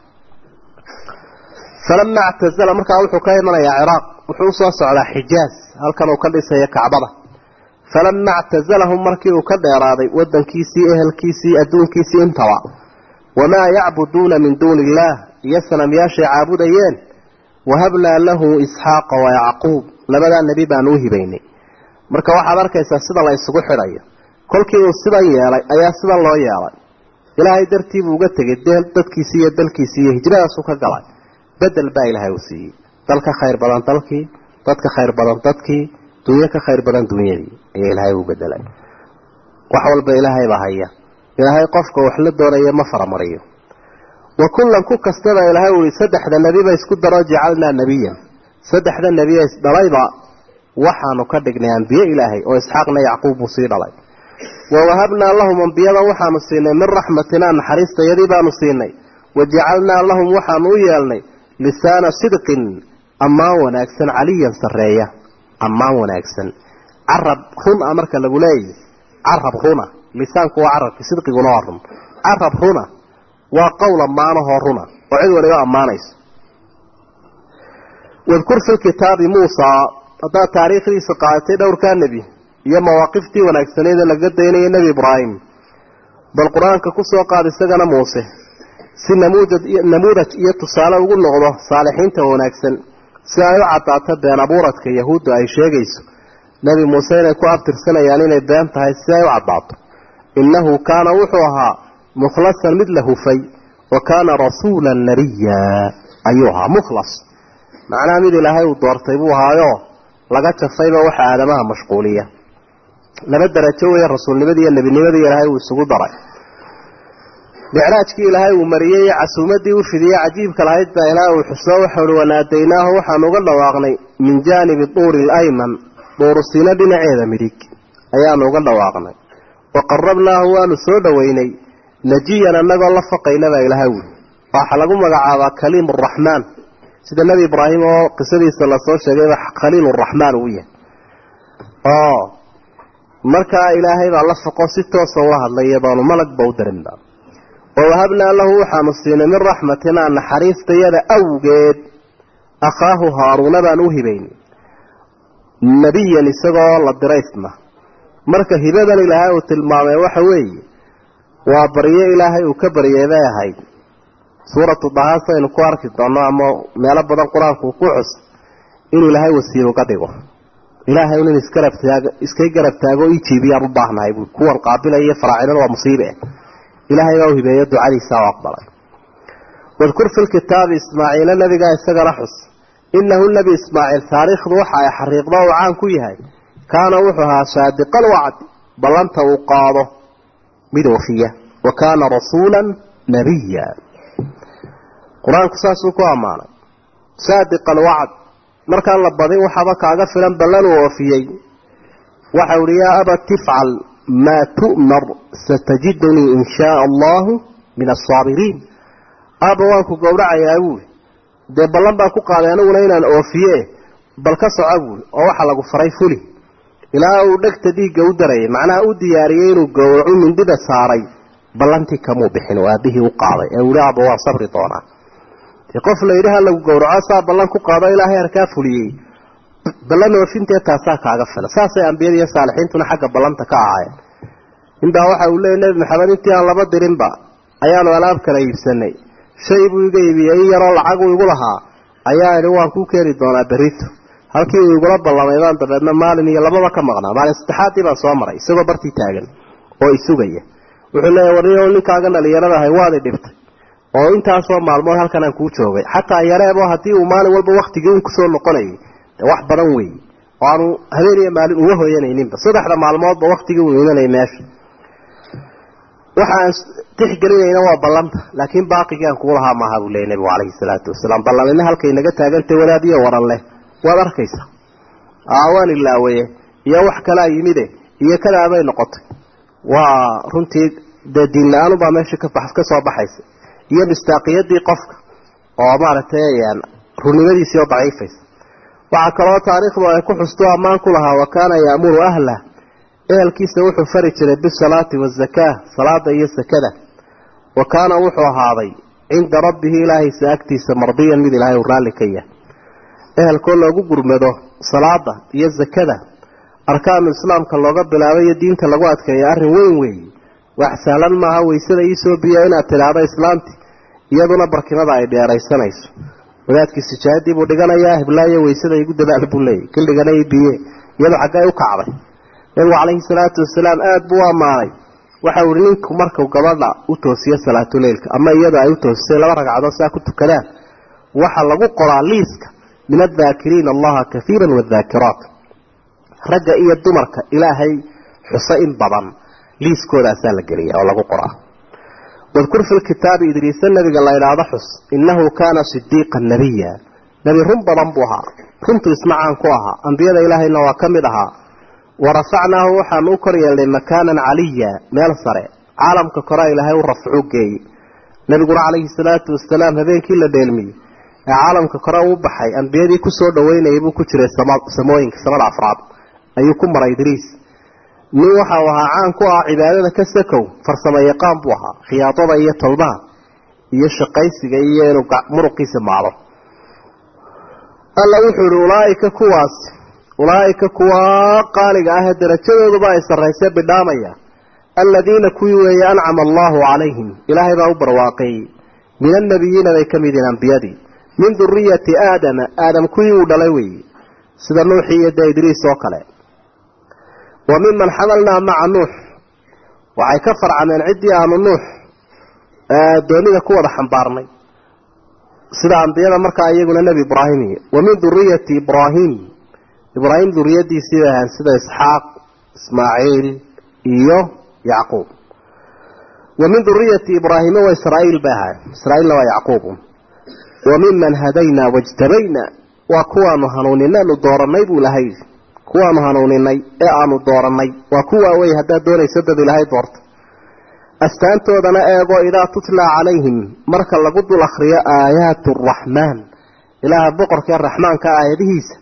falama actazala markaa wuxuu ka imanayaa ciraaq wuxuu usoo socdaa xijaaz halkan uu ka dhisayo kacbada falama actazalahum markii uu ka dheeraaday wadankiisii ehelkiisii adduunkiisii intaba wamaa yacbuduuna min duuni illaah iyo sanamyaashay caabudayeen wahabnaa lahu isxaaqa wa yacquub labadaa nebi baanu u hibaynay marka waxaad arkaysaa sida la isugu xidhayo kolkii uu sidan yeelay ayaa sidan loo yeelay ilaahay dartii buu uga tegay deel dadkiisii iyo dalkiisii iyo hijradaasuu ka galay bedel baa ilaahay uu siiyey dal ka khayr badan dalkii dad ka khayr badan dadkii dunyo ka khayr badan dunyadii ayaa ilaahay u bedelay wax walba ilaahay baa haya ilaahay qofka wax la doonaya ma faramariyo wa kullan ku kastaba ilaahay uu saddexda nebiba isku daro jacalnaa nebiyan saddexda nebiya isdhalayba waxaanu ka dhignay ambiye ilaahay oo isxaaqna yacquub buu sii dhalay wa wahabnaa lahum ambiyadan waxaanu siinay min raxmatinaa naxariistayadii baanu siinay wa jacalnaa lahum waxaanu u yeelnay lisaana sidqin ammaan wanaagsan caliyan sarreeya ammaan wanaagsan carab run a marka lagu leeyahy carab runa lisaanku waa carabki sidqiguna waa run carab runa waa qowl ammaanahoo runa oo cid waliba ammaanayso wadkur fi kitaabi muusaa haddaad taariikhdiisa qaadatay dhowrkaa nebi iyo mawaaqiftii wanaagsaneed ee laga daynaya nebi ibraahim bal qur-aanka kusoo qaad isagana muuse si namuudad namuudaj iyo tusaale ugu noqdo saalixiinta wanaagsan si ay u caddaato been abuuradka yahuudda ay sheegayso nebi muuse inay ku abtirsanayaan inay been tahay si ay u caddaato innahu kaana wuxuu ahaa mukhlasan mid la hufay wa kaana rasuulan nabiya ayuu ahaa mukhlas macnaha mid ilaahay uu doortay buu ahaayo laga jafayba waxa aadamaha mashquuliya laba darajo weeye rasuulnimadii iyo nebinimadii ilaahay uu isugu daray micraajkii ilaahay uu mariyey iyo casuumadii u fidiyey cajiibka lahayd baa ilaahay uu xuso waxauhi wanaadaynaahu waxaanu uga dhawaaqnay min jaanibi duuri alayman duurusiino dhinaceeda midig ayaanu uga dhawaaqnay wa qarabnaahu waanu soo dhoweynay najiyan annagoo la faqayna baa ilaahay wuli waxaa lagu magacaabaa kaliim araxmaan sida nebi ibraahim oo qisadiisa lasoo sheegayba khaliil raxmaan uu yahay oo markaa ilaahay baa la foqo si toosa ula hadlaya baanu malagba u darinba wawahabnaa lahu waxaanu siinay min raxmatinaa naxariistayada awgeed akhaahu haaruuna baan u hibayn nebiyan isagoo la diraysna marka hibadan ilaahay uu tilmaamay waxa weeye waa baryo ilaahay uu ka baryay bay ahayd suuratu dahaas aynu ku arki doono ama meelo badan qur-aanku uu ku xus inuu ilaahay wasiir uga dhigo ilaahay un in isgarabtaag iskay garab taago ii jiibiyaan u baahnahay bui kuwan qaabilaya faraacidada waa musiibe ilaahay baa u hibeeyo ducadiisa u aqbalay wadkur fi lkitaabi ismaaciila nabigaa isagana xus inahu nebi ismaaciil taariikhdu waxa ay xariiqdo uu caan ku yahay kaana wuxuu ahaa saadiqal wacdi ballanta uu qaado mid oofiya wa kaana rasuula nabiya qur-aanku saasuu ku ammaanay saadiq alwacd markaan la badin waxaaba kaaga filan ballan uu oofiyey waxau ihi yaa aba tifcal maa tu'mar satajidunii in shaaa allahu min asaabiriin aaba waan ku gowracayaa buuli dee ballan baan ku qaaday aniguna inaan oofiye bal ka soco buuli oo waxa lagu faray fuli ilaa uu dhegta dhiigga u darayay macnaha u diyaariyey inuu gowracu mindida saaray ballantii kamuu bixin oo aabihii u qaaday ee uu ihi aaba waan sabri doonaa dee qof la yidhi ha lagu gowraco saa ballan ku qaado ilaahay harkaa fuliyey ballan oofintee taasaa kaaga fila saasay ambiyada iyo saalixiintuna xagga ballanta ka ahaayeen inbaa waxa uu leeyay nebi maxamed intii aan laba dirinba ayaanu alaab kala iibsanay shay buu iga iibiyey in yaroo lacaguu igu lahaa ayaa idhi waan kuu keeni doonaa berito halkii uu igula ballamay baan dabeedna maalin iyo lababa ka maqnaa maalin saddexaadii baan soo maray isagoo bartii taagan oo isugaya wuxuu leeyahy warniyo ninkaagan dhalinyarada ahay waad i dhibtay oo intaasoo maalmood halkan aan kuu joogay xataa yareebo haddii uu maalin walba waktigii un kusoo noqonayay de wax badan weeye oo aanu habeen iyo maalin uga hoyanayninba saddexda maalmoodba waktigii uu imanayay meesha waxaan tixgelinayna waa ballanta laakiin baaqigii aan kugu lahaa maaha buu leeyay nabigu calayhi salaatu wasalaam ballanina halkay naga taagantay wadaadiyo waran leh waad arkaysa waan ilaawaye iyo wax kalaa yimide iyo kadaabay noqotay waa runtii dee diin la-aanubaa meesha ka soo baxaysa iyo mistaaqiyadii qofka oo maaragtay runnimadiisii oo daciifaysa waxaa kaloo taariikhdu ay ku xustu ammaan ku lahaa wa kaana ya'muru ahlah ehelkiisa wuxuu fari jiray bisalaati wazakaa salaada iyo sakada wa kaana wuxuu ahaaday cinda rabbihi ilaahaysa agtiisa mardiyan mid ilaahay uu raalli ka yahay ehelkoo loogu gurmado salaada iyo zakada arkaanu islaamka looga bilaabay iyo diinta lagu adkeeya arrin weyn weeye wax sahlan maaha waysada iisoo biya inaad tidhaahdo islaamti iyaduna barkimada ay dheeraysanayso wadaadkii sijaadii buu dhiganayaa hiblaayo waysada igu dadaal buu leeyay kildhigana i biye iyadu xaggay u kacday nabigu calayhi salaatu wasalaam aada buu ammaanay waxa uu ihi ninku markuu gabadha u toosiyo salaatuleylka ama iyada ay u toosisay laba ragcadood saa ku tukadaan waxa lagu qoraa liiska min addaakiriina allaha kaiiran waadaakiraat ragga iyo dumarka ilaahay xuso in badan liiskoodaasaa la geliya oo lagu qoraa wadkur fi lkitaabi idriisa nabiga la idhaahdo xus innahu kaana sidiiqan nabiya nebi run badan buu ahaa runtu ismacaan ku ahaa ambiyada ilaahayna waa ka mid ahaa warafacnaahu waxaanu u kor yeelnay makaanan caliya meel sare caalamka koraa ilaahay u rafcu geeyey nabiguna calayhi salaatu wasalaam habeenkii la dheelmiyey ee caalamka kore uu baxay ambiyadii kusoo dhaweynayay buu ku jiray samooyinka samada afraad ayuu ku maray idriis nin waxau ahaa caan ku ah cibaadada ka sakow farsamo yaqaan buu ahaa khiyaadada iyo tolmaha iyo shaqaysiga iyo inuu muruqiisa maalo alla wuxuu ihi ulaaika kuwaas ulaaika kuwa qaaliga ah ee darajadooduba ay sarraysee bidhaamaya aladiina kuwii weeye ancama allahu calayhim ilaahay baa u barwaaqeeyey min annabiyiina bay ka mid yihiin ambiyadii min duriyati aadama aadam kuwii uu dhalay weeye sida nuuxii iyo dee idriis oo kale wa miman xamalnaa maca nuux waxay ka farcameen ciddii aanu nuux doonida ku wada xambaarnay sida ambiyada markaa iyaguna nebi ibraahim iyo wa min duriyati ibraahim ibraahim duriyadiisii bay ahaan sida isxaaq ismaaciil iyo yacquub wa min duriyati ibraahima wa israa'iil bay ahaan israa'iilna waa yacquub wa miman hadaynaa wajtabayna waa kuwaanu hanuuninaynu dooranay buu ilahay yidhi kuwaanu hanuuninay ee aanu dooranay waa kuwaa wey haddaad doonayso dad ilaahay doorta astaantoodana eegoo idaa tutlaa calayhim marka lagu dul akhriyo aayaatu araxmaan ilaaha boqorkee raxmaanka aayadihiisa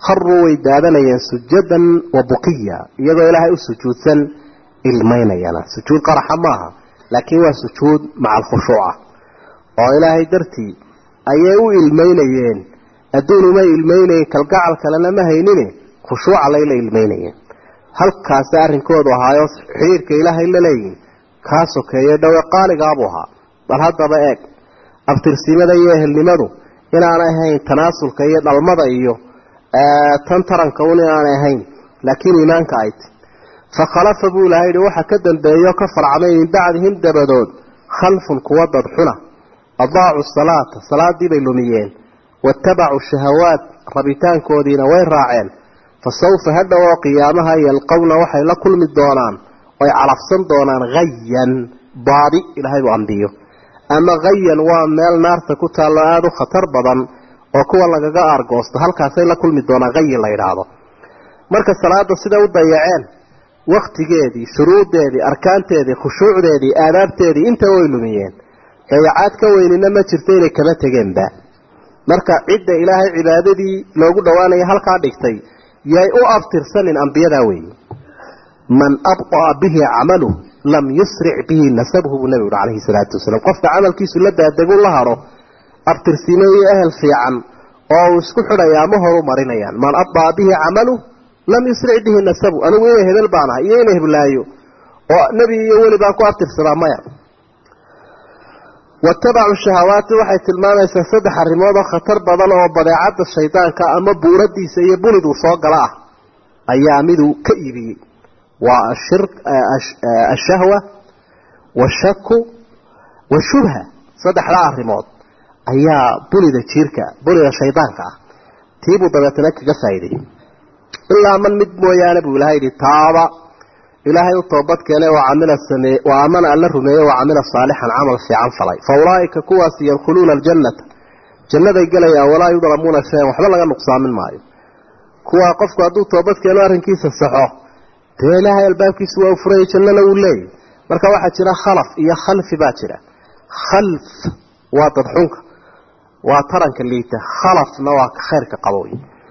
kharuu way daadanayeen sujadan wa buqiya iyagoo ilaahay u sujuudsan ilmaynayana sujuud qaraxa maaha laakiin waa sujuud maca alkhushuuca oo ilaahay dartii ayay u ilmaynayeen adduun umay ilmaynayen kalgacal kalena ma haynine khushuuca layla ilmaynayeen halkaasi arrinkoodu ahaayo xidhiirka ilaahay la leeyihin kaa sokeeye dhowe qaaligaabuu ahaa bal haddaba eeg abtirsimada iyo ehelnimadu inaanay ahayn tanaasulka iyo dhalmada iyo tan taranka un inaanay ahayn laakiin iimaanka ay ti fakhalafa buu ilahay yihi waxa ka dambeeyo ka farcmay min bacdihim dabadood khalfun kuwa dadxuna adaacu salaata salaadii bay lumiyeen watabacuu shahawaat rabitaankoodiina way raaceen fa sawfa hadhow oo qiyaamaha yalqowna waxay la kulmi doonaan oy calafsan doonaan hayan baadi ilaahay buu ambiyo ama hayan waa meel naarta ku taallo aada u khatar badan oo kuwa lagaga aargoosto halkaasay la kulmi doonaan hayin la yidhaahdo marka salaada siday u dayaceen waktigeedii shuruudeedii arkaanteedii khushuucdeedii aadaabteedii intaba way lumiyeen dayacaad ka weynina ma jirto inay kama tegeenba marka cidda ilaahay cibaadadii loogu dhowaanaya halkaa dhigtay yay u abtirsanin ambiyadaa weeye man abطa'a bihi camaluh lam yusric bihi nasabuhu buu nabigu uhi calayhi salaatu wasalaam qofka camalkiisu la daadegu la haro abtirsimo iyo ehel fiican oo uu isku xidhayaa ma horu marinayaan man abطa'a bihi camaluh lam yusric bihi nasabu anigu inay hebel baan ahay iyo inay heblaayo oo nebi iyo weli baan ku abtirsadaa maya watabacu shahawaati waxay tilmaamaysaa saddex arrimood oo khatar badan oo badeecadda shaydaanka ama buuradiisa iyo buliduu soo gala ah ayaa miduu ka iibiyey waa ashahwa washaku washubha saddexdaa arrimood ayaa bulida jiirka bulida shaydaanka ah tiibuu dabeetana kaga faa'iideeyey ilaa man mid mooyaane buu ilahay yidhi taaba ilaahay u toobad keene oo camila sameeye waa amana alla rumeeye oo camila saalixan camal fiican falay fa ulaa'ika kuwaasi yadkhuluuna aljannata jannaday gelayaan walaa yudlamuuna shayan waxba laga nuqsaamin maayo kuwaa qofku hadduu toobad keeno arrinkiisa saxo dee ilaahay albaabkiisu waa u furaya jannana wuu leeyahy marka waxaa jira khalaf iyo khalfi baa jira khalf waa dadxunka waa taranka liita khalafna waa khayrka qabowy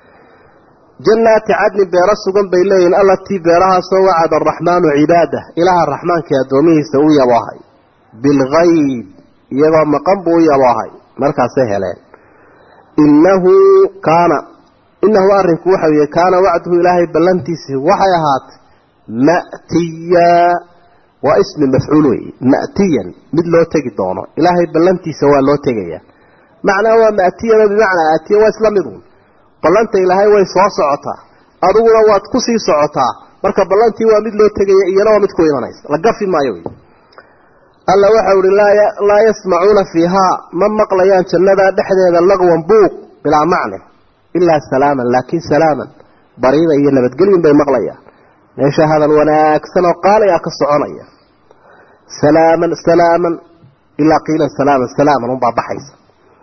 jannaati cadnin beero sugan bay leeyihin allatii beerahaasoo wacada araxmaanu cibaadah ilaaha raxmaankai addoomihiisa u yaboohay bilgayb iyagoo maqan buu u yaboohay markaasay heleen innahu kaana innahu arrinku waxa weye kaana wacduhu ilaahay ballantiisii waxay ahaatay ma'tiya waa ismi mafcuul wey ma'tiyan mid loo tegi doono ilaahay ballantiisa waa loo tegaya macnaa waa ma'tiyano bimacnaa aatiya waa isla midun ballanta ilaahay way soo socotaa adiguna waad ku sii socotaa marka ballantii waa mid loo tegaya iyana waa mid ku imanaysa la gafi maayo wey alla waxau ihi laa yasmacuuna fiihaa ma maqlayaan jannadaa dhexdeeda laqwan buuq bilaa macne ilaa salaaman laakiin salaaman bariida iyo nabadgelyin bay maqlayaan meesha hadal wanaagsan oo qaali ah ka soconaya salaaman salaaman ilaa qiilan salaaman salaaman unbaa baxaysa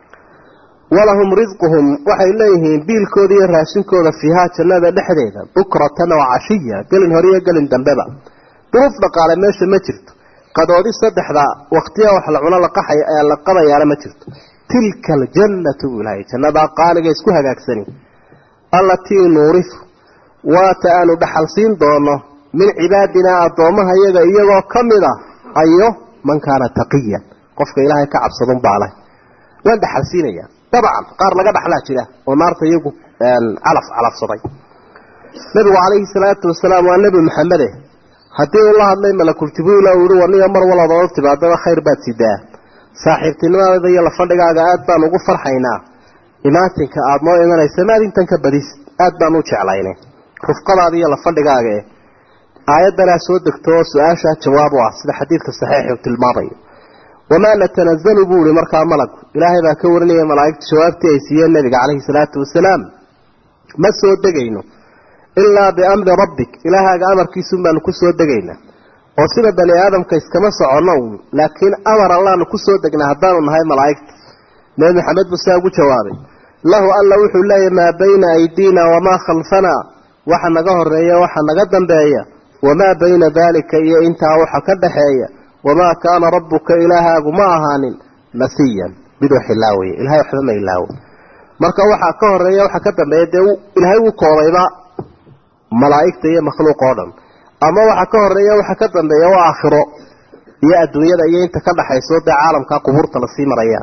walahum risquhum waxay leeyihiin biilkooda iyo raashinkooda fiihaa jannada dhexdeeda bukratan oo cashiya gelin hore iyo gelin dambeba duruuf dhaqaale meesha ma jirto qadoodi saddexda waqtiya wax la cuno laqaxay ee la qabayaana ma jirto tilka aljannatu buu ilahay jannadaa qaaliga isku hagaagsani allatii nuurifu waata aanu dhaxal siin doono min cibaadinaa addoommaha iyaga iyagoo ka mid a ayo man kaana taqiyan qofka ilaahay ka cabsadun baa leh waan dhaxal siinaya dabcan qaar laga dhaxlaa jira oo naarta iyagu calaf calafsaday nabigu calayhi salaatu wasalaam waa nebi maxamede haddii uu la hadlay malakul jibriil uu yihi waniyo mar walad oo timaadaba khayr baad sidaa saaxiibtinimadeeda iyo lafadhigaaga aad baan ugu farxaynaa imaatinka aada noo imanaysa maad intan ka badis aad baan u jeclaynay rufqadaada iyo lafadhigaaga eh aayaddanaa soo degto oo su-aashaa jawaab u ah sida xadiidka saxiixi uu tilmaamayo wamaa natanazalu buu ihi markaa malagu ilaahay baa ka warinaya malaa'igta jawaabtii ay siiyeen nabiga calayhi salaatu wasalaam ma soo degayno ilaa biamri rabbik ilaahaaga amarkiisun baanu ku soo degaynaa oo sida bani aadamka iskama soconno uun laakiin amar allaanu ku soo degnaa haddaanu nahay malaa'igta nebi maxamed buu saa ugu jawaabay lahu alla wuxuu leeyahy maa bayna aydiina wamaa khalfanaa waxa naga horeeya waxa naga dambeeya wamaa bayna daalika iyo intaa waxa ka dhaxeeya wamaa kaana rabbuka ilaahaagu ma ahaanin nasiyan miduu xilaawaya ilahay waxba ma ilaawo marka waxaa ka horeeya waxaa ka dambeeya dee ilaahay uu koobayba malaa'igta iyo makhluuq oo dhan ama waxaa ka horeeya waxaa ka dambeeya waa aakhiro iyo adduunyada iyo inta ka dhaxayso dee caalamkaa qubuurta lasii marayaan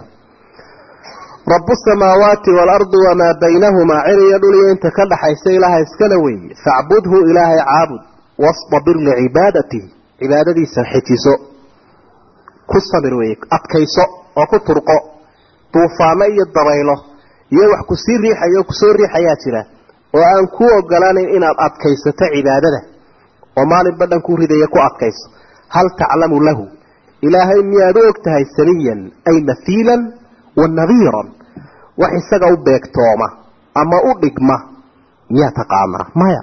rabu samaawaati waalardi wamaa baynahumaa cir iyo dhul iyo inta ka dhaxaysa ilaaha iskala weeye facbudhu ilaahay caabud wastabir licibaadatihi cibaadadiisa xijiso ku sabir weeye adkayso oo ku turqo duufaano iyo dabaylo iyo wax kusii riixaya oo kusoo riixayaa jira oo aan ku ogolaanayn inaad adkaysato cibaadada oo maalinba dhan ku ridaya ku adkayso hal taclamu lahu ilaahay miyaad u og tahay samiyan ay mahiilan wa nadiiran wax isaga u beegtooma ama u dhigma miyaa taqaanaa maya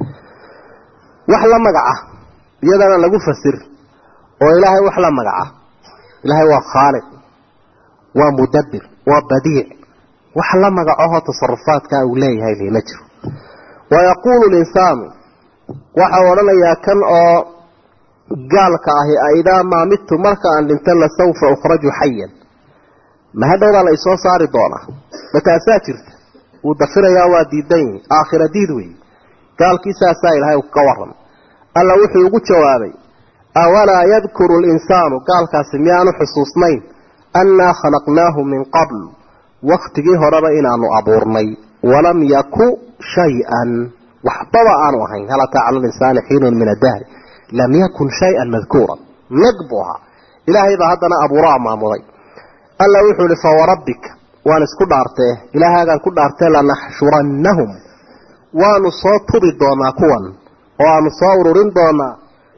wax la magaca iyadana lagu fasir oo ilaahay wax la magaca ilaahay waa khaaliq waa mudabbir waa badiic wax la magacahoo tasarufaadkaa uu leeyahay lima jiro wayaquulu linsaanu waxau odhanayaa kan oo gaalka ahi aidaa maa midtu marka aan dhinto lasawfa ukhraju xayan ma hadhowbaa la isoo saari doonaa ma taasaa jirta wuu dafirayaa waa diidan yihi aakhira diid weeye gaalkii saasaa ilaahay ka warramay alla wuxuu ugu jawaabay awalaa yadkuru linsaanu gaalkaasi miyaanu xusuusnayn annaa khalaqnaahu min qabl wakhtigii horeba inaanu abuurnay walam yaku shay-an waxbaba aanu ahayn hal ataa cala linsaani xiinun min adahri lam yakun shay-an madkuuran nag buu ahaa ilaahay baa haddana abuuraa maamuday alla wuxuu ihi fawarabbika waan isku dhaartee ilaahaagaan ku dhaartee lanaxshurannahum waanu soo tubi doonaa kuwan oo aanu soo ururin doonaa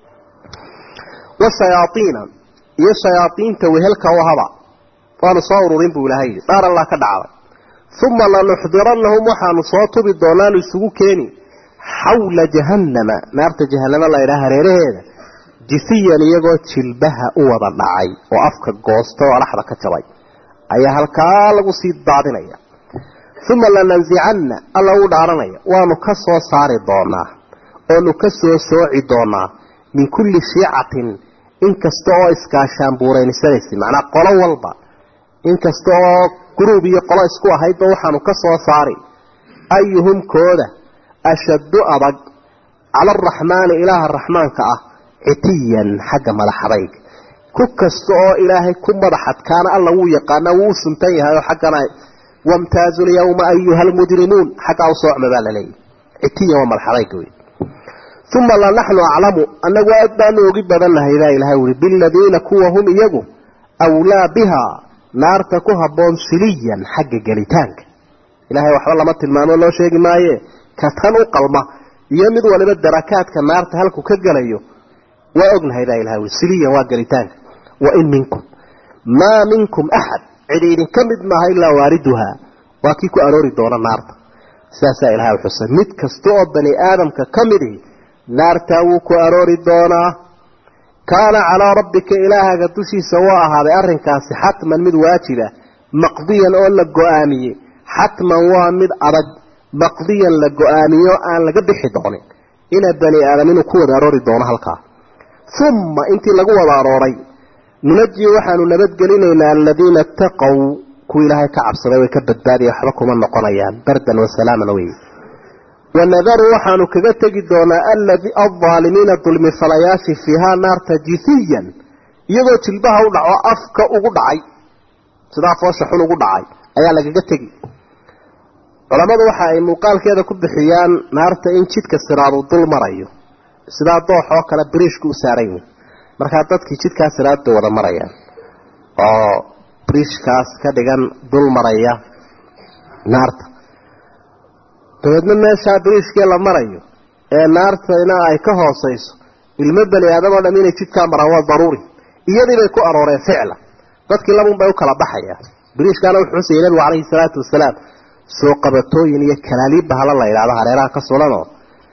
washayaaiina iyo shayaaiinta wehelka u haba waanu soo ururin buu ilahay dhaar allah ka dhacday uma lanuxdirannahum waxaanu soo tubi doonaanu isugu keeni xawla jahannama naarta jahanamo la ydhaha hareeraheeda jisiyan iyagoo jilbaha u wada dhacay oo afka goosta oo dhaxda ka jabay ayaa halkaa lagu sii daadinaya uma lanansicanna alla uu dhaaranaya waanu ka soo saari doonaa oonu ka soo sooci doonaa min kulli shiicatin inkasta oo iskaashaan buuraynisanaysa macnaa qolo walba inkasta oo guruub iyo qolo isku ahaydba waxaanu ka soo saari ayuhum kooda ashaddu adag cala araxmaani ilaaha raxmaanka ah citiyan xagga madaxadayg ku kasta oo ilaahay ku madaxadkaana alla wuu yaqaanaa wuu u suntan yahay oo xaggana wamtaazu lyawma ayuha almujrimuun xaggaa u soocma baa laleeyahy citiyan waa madaxadayga wey uma lanaxnu aclamu annagu aad baanu ogi badannahay baa ilahay ui biladiina kuwa hum iyagu awlaa bihaa naarta ku habboon siliyan xagga gelitaanka ilahay waxba lama tilmaamo loo sheegi maaye ka tan u qalma iyo mid waliba darakaadka naarta halku ka gelayo waa ognahay baa ilahay ui siliyan waa gelitaanka wain minkum maa minkum axad cidi idinka mid maaha ilaa waariduhaa waa kii ku aroori doona naarta sidaasaa ilahay xusay mid kasta oo bani aadamka ka midihi naartaa wuu ku aroori doonaa kaana calaa rabbika ilaahaga dushiisa waa ahaaday arrinkaasi xatman mid waajiba maqdiyan oo la go-aamiyey xatman waa mid adag maqdiyan la go-aamiyo aan laga bixi doonin ina bani aadam inuu ku wada aroori doono halkaa uma intii lagu wada arooray nunaji waxaanu nabadgelinaynaa aladiina itaqow kuwa ilaahay ka cabsaday way ka badbaadaya waxba kuma noqonayaan bardan wasalaaman wey wanadaru waxaanu kaga tegi doonaa aldaalimiina dulmifalayaasi fiihaa naarta jithiyan iyagoo jilbaha u dhaco afka ugu dhacay sidaa foosha xun ugu dhacay ayaa lagaga tegi culammadu waxa ay muuqaalkeeda ku bixiyaan naarta in jidka siraadu dul marayo sidaa doox oo kale biriishku u saaran yihin markaa dadkii jidkaa siraadda wada marayaan oo biriishkaas ka dhigan dul maraya naarta dabeedna meeshaa biriishkee la marayo ee naartayna ay ka hoosayso ilmo bani aadam oo dham inay jidkaa maraan waa daruuri iyadii bay ku arooreen ficla dadkii labun bay u kala baxayaan biriishkaana wuxuu xusayay nabigu calayhi salaatu wasalaam soo qabatooyin iyo kalaaliib bahala la yidhahdo hareeraha ka sulanoo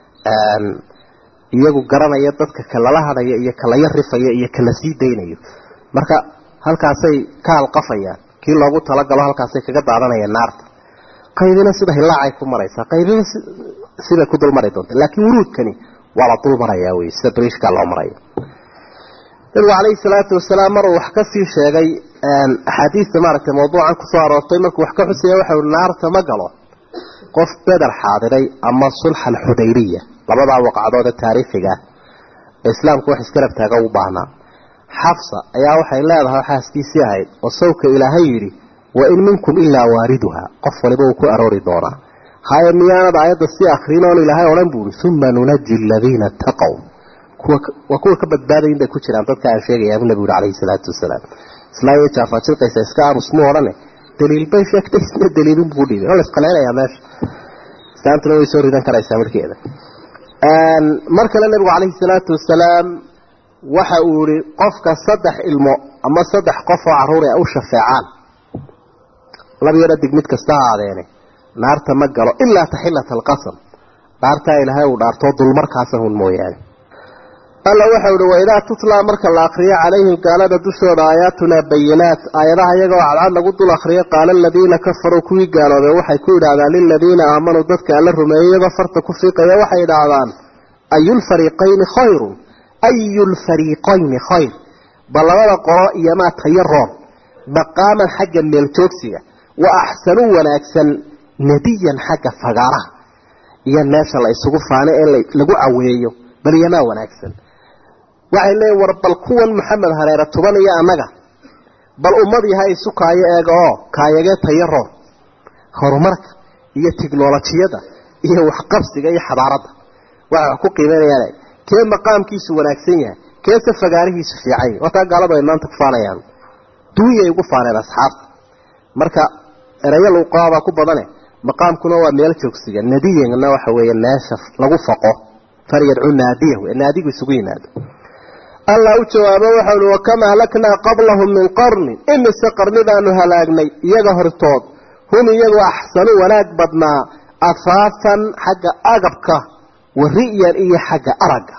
iyagu garanaya dadka kalala hadhaya iyo kalaya rifaya iyo kala sii daynayo marka halkaasay ka halqafayaan kii loogu talagalo halkaasay kaga daadanayaan naarta qaybina sida hilaacay ku maraysaa qaybina sibay ku dulmari doonta laakiin wuruudkani waa la dul marayaa wey sida briishkaa loo maraya nabigu calayhi salaatu wasalaam maruu wax ka sii sheegay axaadiista maaragtay mawduucan kusoo aroortay markuu wax ka xusaya waxa ui naarta ma galo qof beder xaadiray ama sulxa alxudaybiya labadaa waqcadood ee taariikhiga ee islaamku wax iskarab taaga u baahnaa xafsa ayaa waxay leedahay xaaskiisii ahayd oo sawka ilaahay yidhi wa in minkum ilaa waariduha qof waliba uu ku aroori doonaa haye miyaanad aayadda si akrin oon ilaahay odhan buuri uma nunaji aladiina taqow waa kuwa ka badbaadayin bay ku jiraan dadka aan sheegaya bu nabigu uri calayhi salaatu wasalaam islaayo jaafajilqaysa iska aamus mu odhane daliil bay sheegtay isna daliilin buu dhiibay oo la isqaleynayaa meesha islaamtuna way soo ridan karaysaa markeeda mar kale nabigu calayhi salaatu wasalaam waxa uu yihi qofka saddex ilmo ama saddex qof oo carruur a u shafeecaan labyaro dig mid kasta ha aadeene naarta ma galo ilaa taxilata alqasam dhaartaa ilaahay uu dhaartoo dulmarkaasa hun mooyaane alla waxau ihi waidaa tutlaa marka la akriyo calayhim gaalada dushooda aayaatunaa bayinaat aayadaha iyagoo cadcad lagu dul akriyo qaala aladiina kafaruu kuwii gaaloobay waxay ku yidhaahdaan liladiina aamanuu dadka alla rumeeyey iyagoo farta ku fiiqaya waxay yidhaahdaan ayulfariiqayni khayrun ayu lfariiqayni khayr bal labada qolo iyomaa tayo roon maqaaman xagga meeljoogsiga wa axsanu wanaagsan nadiyan xagga fagaaraha iyo meesha la isugu faano ee lagu caweeyo bal iyomaa wanaagsan waxay leeyiin war bal kuwan maxamed hareere tuban iyo annaga bal ummad yaha isu kaayo eega oo kaayagee tayo roon horumarka iyo tiknolojiyada iyo waxqabsiga iyo xadaaradda waxay wax ku qiimeynayaan kee maqaamkiisu wanaagsan yahay keese fagaarihiisu fiican yahay wataa gaaladu ay maanta ku faanayaan duunyay ugu faaneen asxaabta marka erayo luuqaabaa ku badane maqaamkuna waa meel joogsiga nadiyana waxa weeye meesha lagu faqo falyadcu naadiyahu ee naadigu isugu yimaado allah u jawaabo waxau uhi wakam ahlaknaa qablahum min qarnin imise qarni baanu halaagnay iyaga hortood hum iyagu axsanu wanaag badnaa afaafan xagga agabka wa ri'yan iyo xagga aragga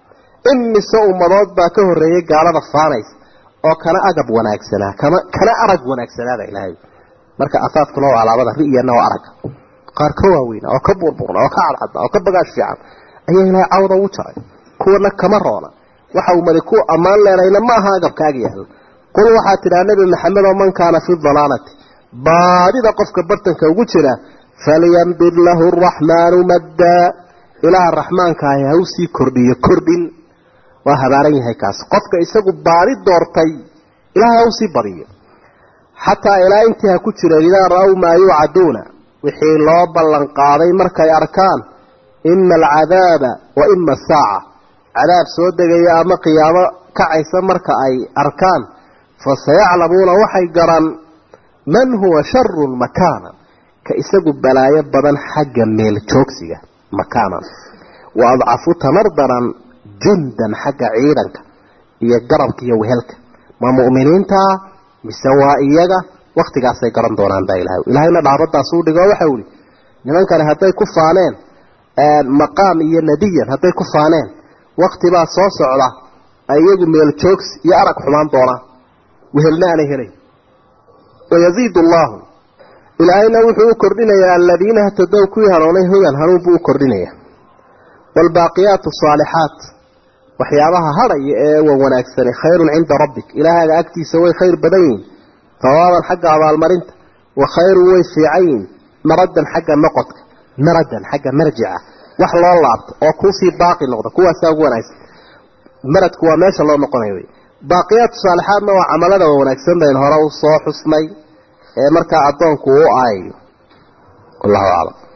imise ummadood baa ka horreeyay gaalada faanays oo kana agab wanaagsanaa kama kana arag wanaagsanaada ilaahay marka afaafkuna waa alaabada ri'yanna waa aragga qaar ka waaweyna oo ka buurbuurna oo ka cadcadna oo ka bagaash fiican ayaa ilaahay cawda ugu jaray kuwana kama roona waxa uu mali ku ammaan leenayna ma aha agabkaaga yaalla qul waxaa tidhaha nebi maxamed oo man kaana fi dalaalati baadida qofka bartanka ugu jira falyamdud lahu araxmaanu maddaa ilaaha raxmaankaahi ha usii kordhiyo kordhin waa habaaran yahay kaas qofka isagu baadi doortay ilaah ha usii badiyo xataa ilaa intii ha ku jireen idaa ra-w maa yuucaduuna wixii loo ballan qaaday markay arkaan ima alcadaaba wa ima asaaca cadaab soo degaya ama qiyaamo kacaysa marka ay arkaan fasayaclamuuna waxay garan man huwa sharun makaanan ka isagu balaayo badan xagga meel joogsiga makaanan wa adcafu tamar daran jundan xagga ciidanka iyo garabka iyo wehelka ma mu'miniintaa mise waa iyaga waktigaasay garan doonaan baa ilahay ilahayna dhaabadaas u dhigo waxau ihi nimankani hadday ku faaneen maqaam iyo nadiyan hadday ku faaneen waktibaa soo socda ay iyagu meel joogsi iyo arag xumaan doonaan wehelna aanay helayn wayaziid allahu ilaahayna wuxuu u kordhinayaa aladiina htadow kuwii hanuunay hudan hanuun buu u kordhinayaa waalbaaqiyaatu saalixaat waxyaabaha hadhaya ee wan wanaagsani khayrun cinda rabbik ilaahaaga agtiisa way khayr badan yihin hawaaban xagga abaalmarinta wa khayrun way fiican yihin maradan xagga noqodka maradan xagga marjica wax loo laabto oo kuusii baaqi noqda kuwaasaa ugu wanaagsan maradku waa meesha loo noqonayo wey baaqiyaatu saalixaadna waa camalada wanaagsan bayn hore u soo xusnay ee markaa addoonku u aayayo wallahu aclam